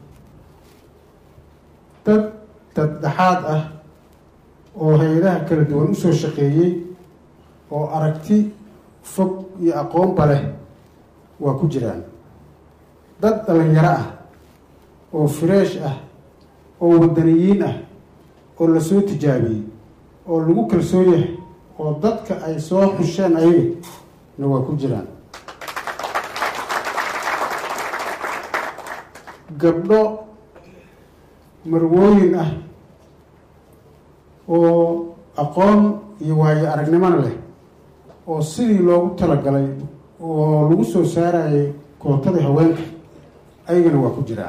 S20: dad daddhexaad ah oo hay-adaha kala duwan usoo shaqeeyey oo aragti fog iyo aqoonba leh waa ku jiraan dad dhalinyaro ah oo fireesh ah oo wadaniyiin ah oo lasoo tijaabiyey oo lagu kalsoon yahay oo dadka ay soo xusheen ayaga na waa ku jiraan gabdho marwooyin ah oo aqoon iyo waayo aragnimona leh oo sidii loogu talagalay oo lagu soo saarayay kootadii haweenka ayagana waa ku jiraan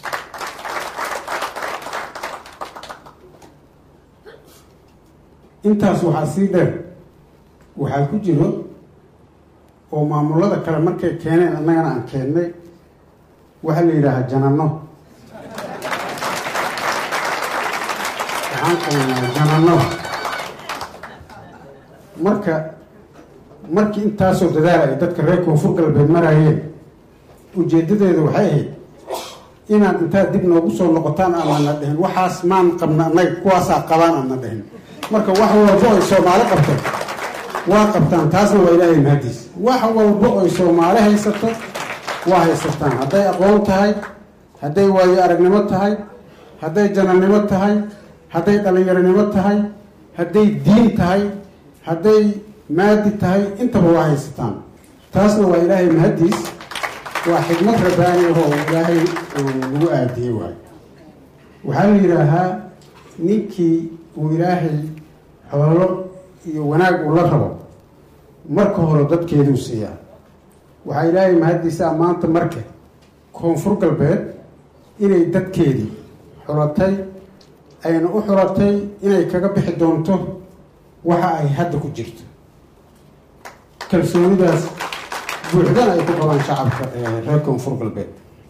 S20: intaas waxaa sii dheer waxaa ku jiro oo maamulada kale markay keeneen annagana aan keennay waxaa la yidhaahaa janano waxaan qabanaa janano marka markii intaasoo dadaala ay dadka reer koonfur galbeed maraayeen ujeedadeeda waxay ahayd inaad intaad dib noogu soo noqotaan aanana dhihin waxaas maan qabna annaga kuwaasaa qabaan aana dhihin marka wax walbo ay soomaali qabto waa qabtaan taasna waa ilaahay mahadiis wax walbo ay soomaali haysato waa haysataan hadday aqoon tahay hadday waayo aragnimo tahay hadday janannimo tahay hadday dhallinyaronimo tahay hadday diin tahay hadday maadi tahay intaba waa haysataan taasna waa ilaahay mahadiis waa xikmad rabbaani ahoo ilaahay lagu aadiyey waayo waxaa la yidhaahaa ninkii uu ilaahay xoolo iyo wanaag uu la rabo marka hore dadkeeduu siiyaa waxaa ilaahay mahaddiisaa maanta marka koonfur galbeed inay dadkeedii xulatay ayna u xulatay inay kaga bixi doonto waxa ay hadda ku jirto kalsoonidaas buuxdana ay ku qabaan shacabka reer koonfur galbeed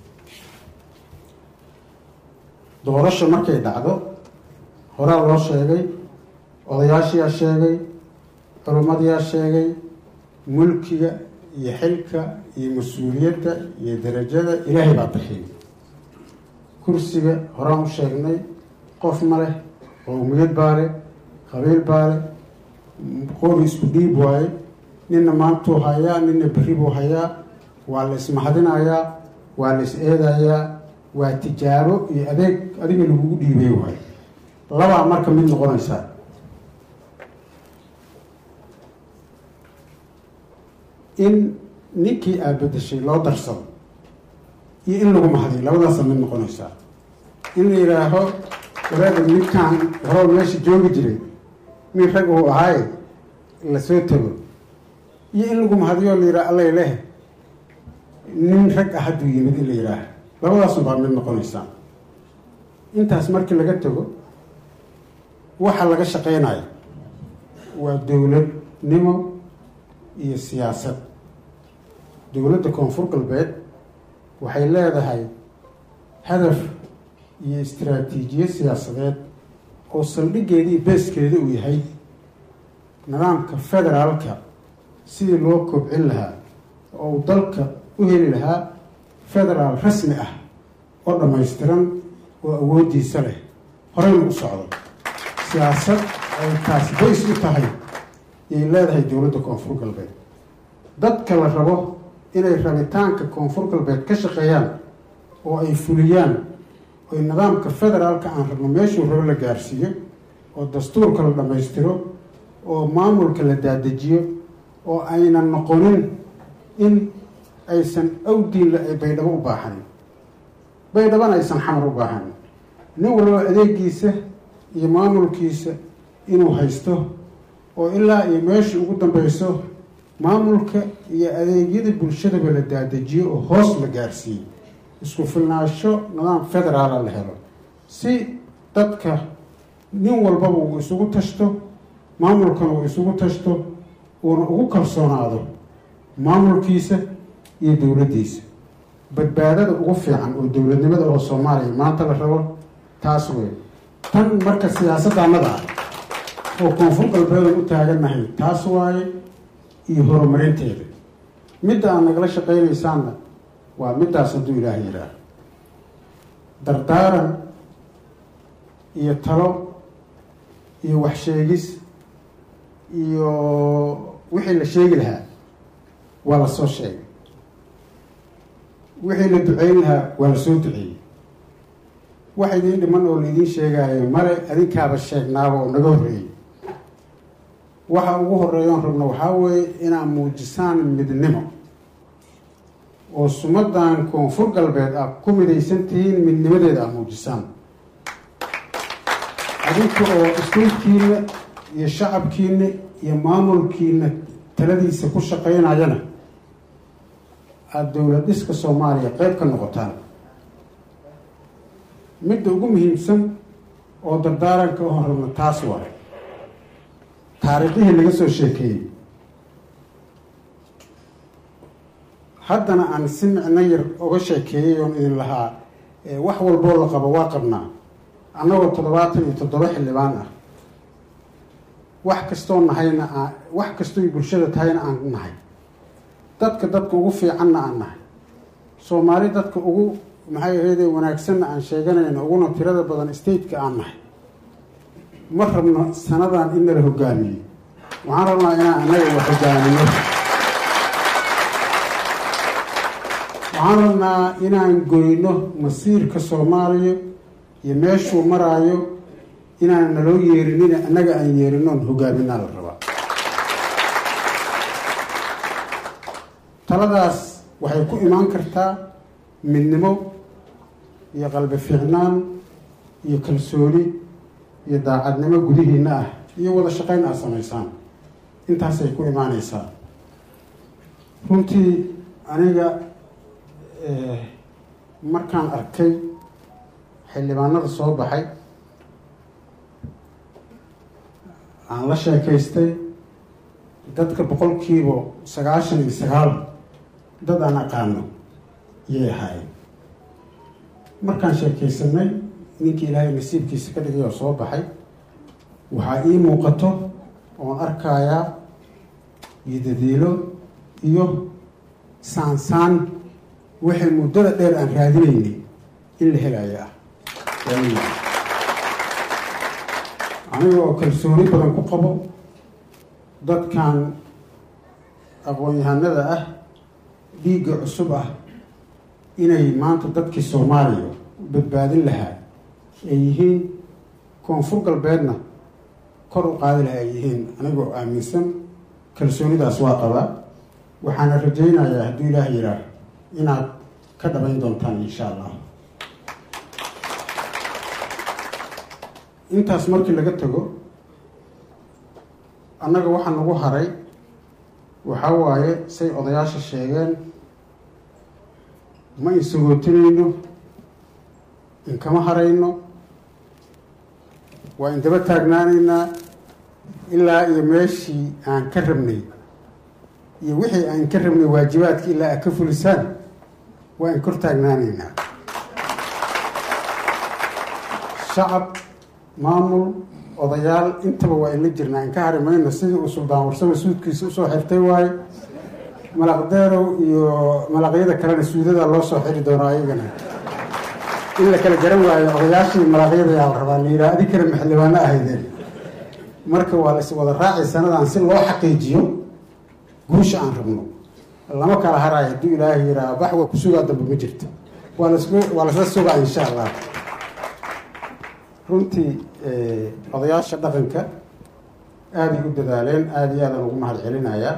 S20: doorasho markay dhacdo horaa loo sheegay odayaashiyaa sheegay culummadiyaa sheegay mulkiga iyo xilka iyo mas-uuliyadda iyo darajada ilaahay baa bixiyay kursiga horaan u sheegnay qof ma leh qowmiyad baa leh qabiil baa leh qori isku dhiib waaye ninna maantuu hayaa ninna berri buu hayaa waa la ismahadinayaa waa la is eedayaa waa tijaabo iyo adeeg adiga lagugu dhiibay waayo labaa marka mid noqonaysaa in ninkii aad bedeshay loo darsado iyo in lagu mahadiyo labadaasa mid noqonaysaa in la yidhaaho walaada ninkaan horow meesha joogi jiray nin rag uu ahaaye lasoo tago iyo in lagu mahadiyo la yidhaha allay leh nin rag ah hadduu yimid in la yidhaaha labadaasun baa mid noqonaysaa intaas markii laga tago waxa laga shaqeynayo waa dowladnimo iyo siyaasad dowladda koonfur galbeed waxay leedahay hadaf iyo istaraatiijiye siyaasadeed oo saldhiggeeda iyo beeskeeda uu yahay nidaamka federaalka sidii loo kobcin lahaa oo uu dalka u heli lahaa federaal rasmi ah oo dhammaystiran oo awooddiisa leh horeyna u socdo siyaasad ay taas bays u tahay yay leedahay dowladda koonfur galbeed dadka la rabo inay rabitaanka koonfur galbeed ka shaqeeyaan oo ay fuliyaan oy nidaamka federaalka aan rabno meeshuu rabo la gaarsiiyo oo dastuurka la dhammaystiro oo maamulka la daadejiyo oo aynan noqonin in aysan awdiinla ay baydhabo u baahanin baydhabana aysan xamar u baahanin nin walba adeegiisa iyo maamulkiisa inuu haysto oo ilaa iyo meeshii ugu dambeyso maamulka iyo adeegyada bulshadaba la daadajiyo oo hoos la gaarsiiyo isku filnaansho nidaam federaala la helo si dadka nin walbaba uu isugu tashto maamulkana uu isugu tashto uuna ugu kalsoonaado maamulkiisa iyo dowladdiisa badbaadada ugu fiican oo dowladnimada oo soomaaliya maanta la rabo taas wey tan marka siyaasaddaannada ah oo koonfur galbeedan u taagannahay taas waaye iyo horumarinteeda midda aad nagala shaqaynaysaanna waa middaas hadduu ilaaha yidhaaho dardaaran iyo talo iyo waxsheegis iyo wixii la sheegi lahaa waa la soo sheegay wixii la duceyn lahaa waa la soo duceeyey wax idiin dhiman oo laidiin sheegaayo male adinkaaba sheegnaaba oo naga horreeyey waxa ugu horeeyoon rabno waxaa weeye inaad muujisaan midnimo oo sumadan koonfur galbeed aad ku midaysan tihiin midnimadeeda aad muujisaan adinka oo istaydkiina iyo shacabkiina iyo maamulkiina taladiisa ku shaqaynayana aada dowlad dhiska soomaaliya qeyb ka noqotaan midda ugu muhiimsan oo dardaaranka oon rabno taas waa taariikhdihii laga soo sheekeeyey haddana aan si micno yar oga sheekeeyey oon idin lahaa wax walboo la qabo waa qabnaa annagoo toddobaatan iyo toddoba xildhibaan ah wax kastoo nahayna aan wax kastooy bulshada tahayna aan nahay dadka dadka ugu fiicanna aan nahay soomaali dadka ugu maxay ahayde wanaagsanna aan sheeganayno uguna tirada badan stateka aan nahay ma rabno sanadan in nala hogaamiyo waxaan rabnaa inaan annaga wax hogaamino waxaan rabnaa inaan goyno masiirka soomaaliya iyo meeshuu maraayo inaan naloo yeerinin annaga aan yeerinoon hogaaminaa la rabaa taladaas waxay ku imaan kartaa midnimo iyo qalbi fiicnaan iyo kalsooni iyo daacadnimo gudihiina ah iyo wada shaqayn aad samaysaan intaasay ku imaaneysaa runtii aniga markaan arkay xildhibaanada soo baxay aan la sheekaystay dadka boqolkiiba sagaashan iyo sagaal dad aan aqaano yay ahaayeen markaan sheekaysanay ninkii ilaahay nasiibkiisa ka dhigay oo soo baxay waxaa ii muuqato oon arkayaa iyo dadiilo iyo saansaan waxay muddada dheer aan raadinaynay in la helayo ah aniga oo kalsooni badan ku qabo dadkan aqoon-yahanada ah dhiigga cusub ah inay maanta dadkii soomaaliya badbaadin lahaa ay yihiin koonfur galbeedna kor u qaadi laha ay yihiin anigoo aaminsan kalsoonidaas waa qabaa waxaana rajaynayaa hadduu ilaah yidhaah inaad ka dhabayn doontaan insha allah intaas markii laga tago annaga waxaa nagu haray waxaa waaye say odayaasha sheegeen ma insagootinayno inkama harayno waa indaba taagnaanaynaa ilaa iyo meeshii aan ka rabnay iyo wixii aan ka rabnay waajibaadka ilaa aad ka fulisaan waa in kor taagnaanaynaa shacab maamul odayaal intaba waa inla jirnaa in ka hari mayno sidii uu suldaan warsaba suudkiisa usoo xirtay waaye malaqdeerow iyo malaqyada kalena suudada loo soo xiri doono ayagana in la kala garan waayo odayaashii malaqyada yaa la rabaa la yidhaha adi kale maxildhibaano ahaydeen marka waa la is wada raacay sanadan si loo xaqiijiyo guusha aan rabno lama kala harayo hadduu ilaahay yidhaha baxwa kusugaa dambe ma jirto waa las waa lasla sugaa insha allah runtii odayaasha dhaqanka aaday u dadaaleen aada iyo aadaan ugu mahad celinayaa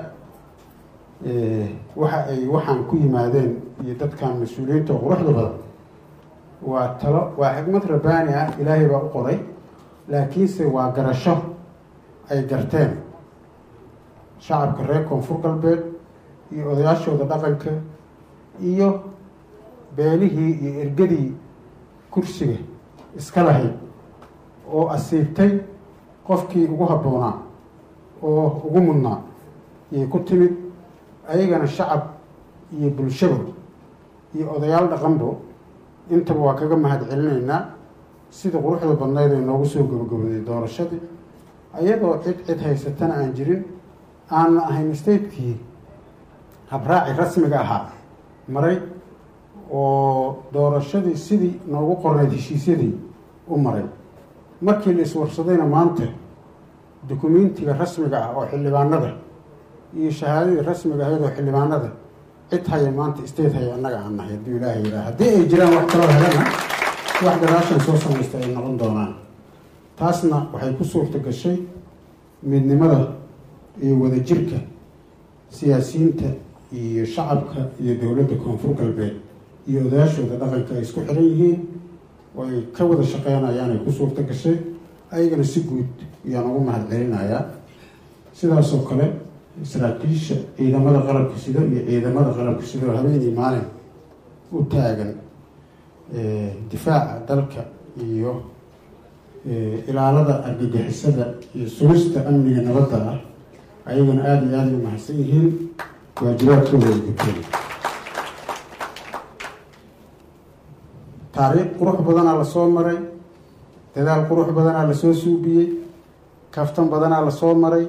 S20: waxa ay waxaan ku yimaadeen iyo dadkan mas-uuliyiinta oo quruxda badan waa talo waa xikmad rabbaani ah ilaahay baa u qoray laakiinse waa garasho ay garteen shacabka reer koonfur galbeed iyo odayaashooda dhaqanka iyo beenihii iyo ergadii kursiga iska lahayd oo asiibtay qofkii ugu habboonaa oo ugu mudnaa yay ku timid ayagana shacab iyo bulshaba iyo odayaal dhaqanbo intaba waa kaga mahad celinaynaa sida quruxda badnayd ay noogu soo gabagabaday doorashadii ayadoo cid cid haysatana aan jirin aanna ahayn statekii habraaci rasmiga ahaa maray oo doorashadii sidii noogu qornayd heshiisyadii u maray markii la iswarsadayna maanta dukumentiga rasmiga ah oo xildhibaanada iyo shahaadadii rasmiga ahayd oo xildhibaanada cid haya maanta state haya annaga aan nahay hadduu ilaahay yidhaha haddii ay jiraan wax kaloo helana wax gadaashan soo samaysta ay noqon doonaan taasna waxay ku suurta gashay midnimada iyo wadajirka siyaasiyiinta iyo shacabka iyo dowladda koonfur galbeed iyo odayaashooda dhaqanka ay isku xiran yihiin oo ay ka wada shaqeynayaan ay ku suurta gashay ayagana si guud ayaan ugu mahad celinayaa sidaasoo kale saraakiisha ciidamada qalabka sida iyo ciidamada qalabka sida oo habeenii maalin u taagan difaaca dalka iyo ilaalada argagixisada iyo sugista amniga nabadda ah ayagana aada iyo aada u mahadsan yihiin waajibaadkooda ay guteen taariikh qurux badanaa lasoo maray dadaal qurux badanaa lasoo suubiyey kaftan badanaa lasoo maray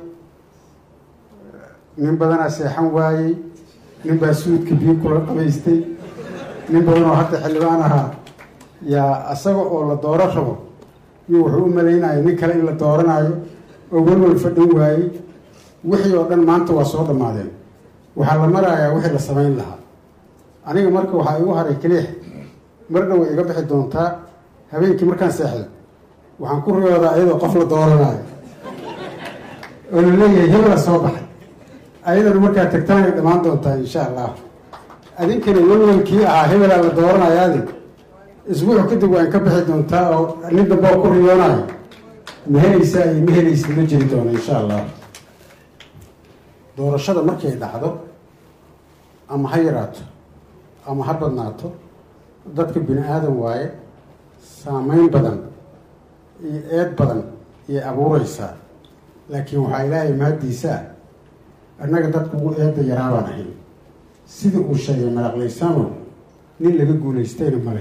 S20: nin badanaa seexan waayey nin baa suudka biyo kula qabaystay nin badan oo hadda xildhibaan ahaa yaa isaga oo la dooro rabo iyo wuxuu u malaynaya nin kale in la dooranayo oo welwel fadhan waayey wixii oo dhan maanta waa soo dhammaadeen waxaa la marayaa wixii la samayn lahaa aniga marka waxaa igu haray keliix mar dhow way iga bixi doontaa habeenkii markaan seexdo waxaan ku riyoodaa iyadoo qof la dooranayo oo la leeyahay hebela soo baxay ayadana markaa tagtaan ay dhammaan doontaa insha allah adinkana welwelkii ahaa hebelaa la dooranayaadi isbuuc kadib waan ka bixi doontaa oo nin dambe oo ku riyoonayo ma helaysaa iyo ma helaysa ma jiri doono insha allah doorashada markay dhacdo ama ha yaraato ama ha badnaato dadka bini aadan waaye saameyn badan iyo eed badan iyay abuureysaa laakiin waxaa ilaahay mahaddiisaa annaga dadka ugu eedda yaraabaan ahayn sidii uu sheegay malaqlaysamo nin laga guulaystayna male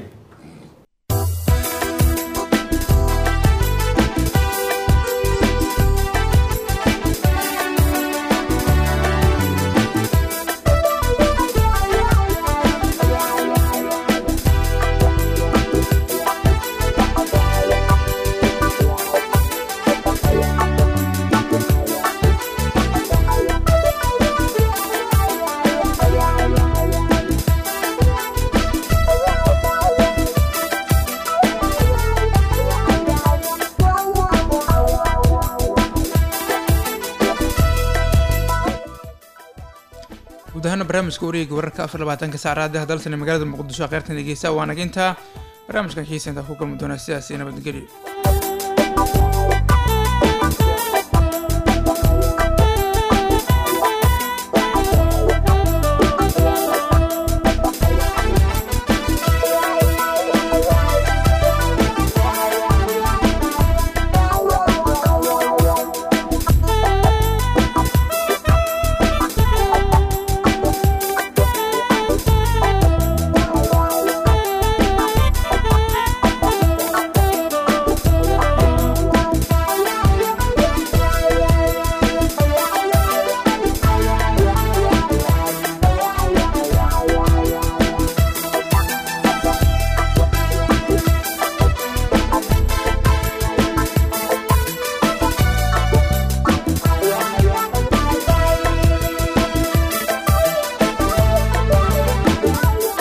S1: guud ahaana barnaamijka wareega wararka afar labaatanka saacadaha dalsan ee magaalada muqdisho kheyrtan dhegeysa waa naginta barnaamijkan xiisa intaa ku kulmi doona sidaas iyo nabadgelyo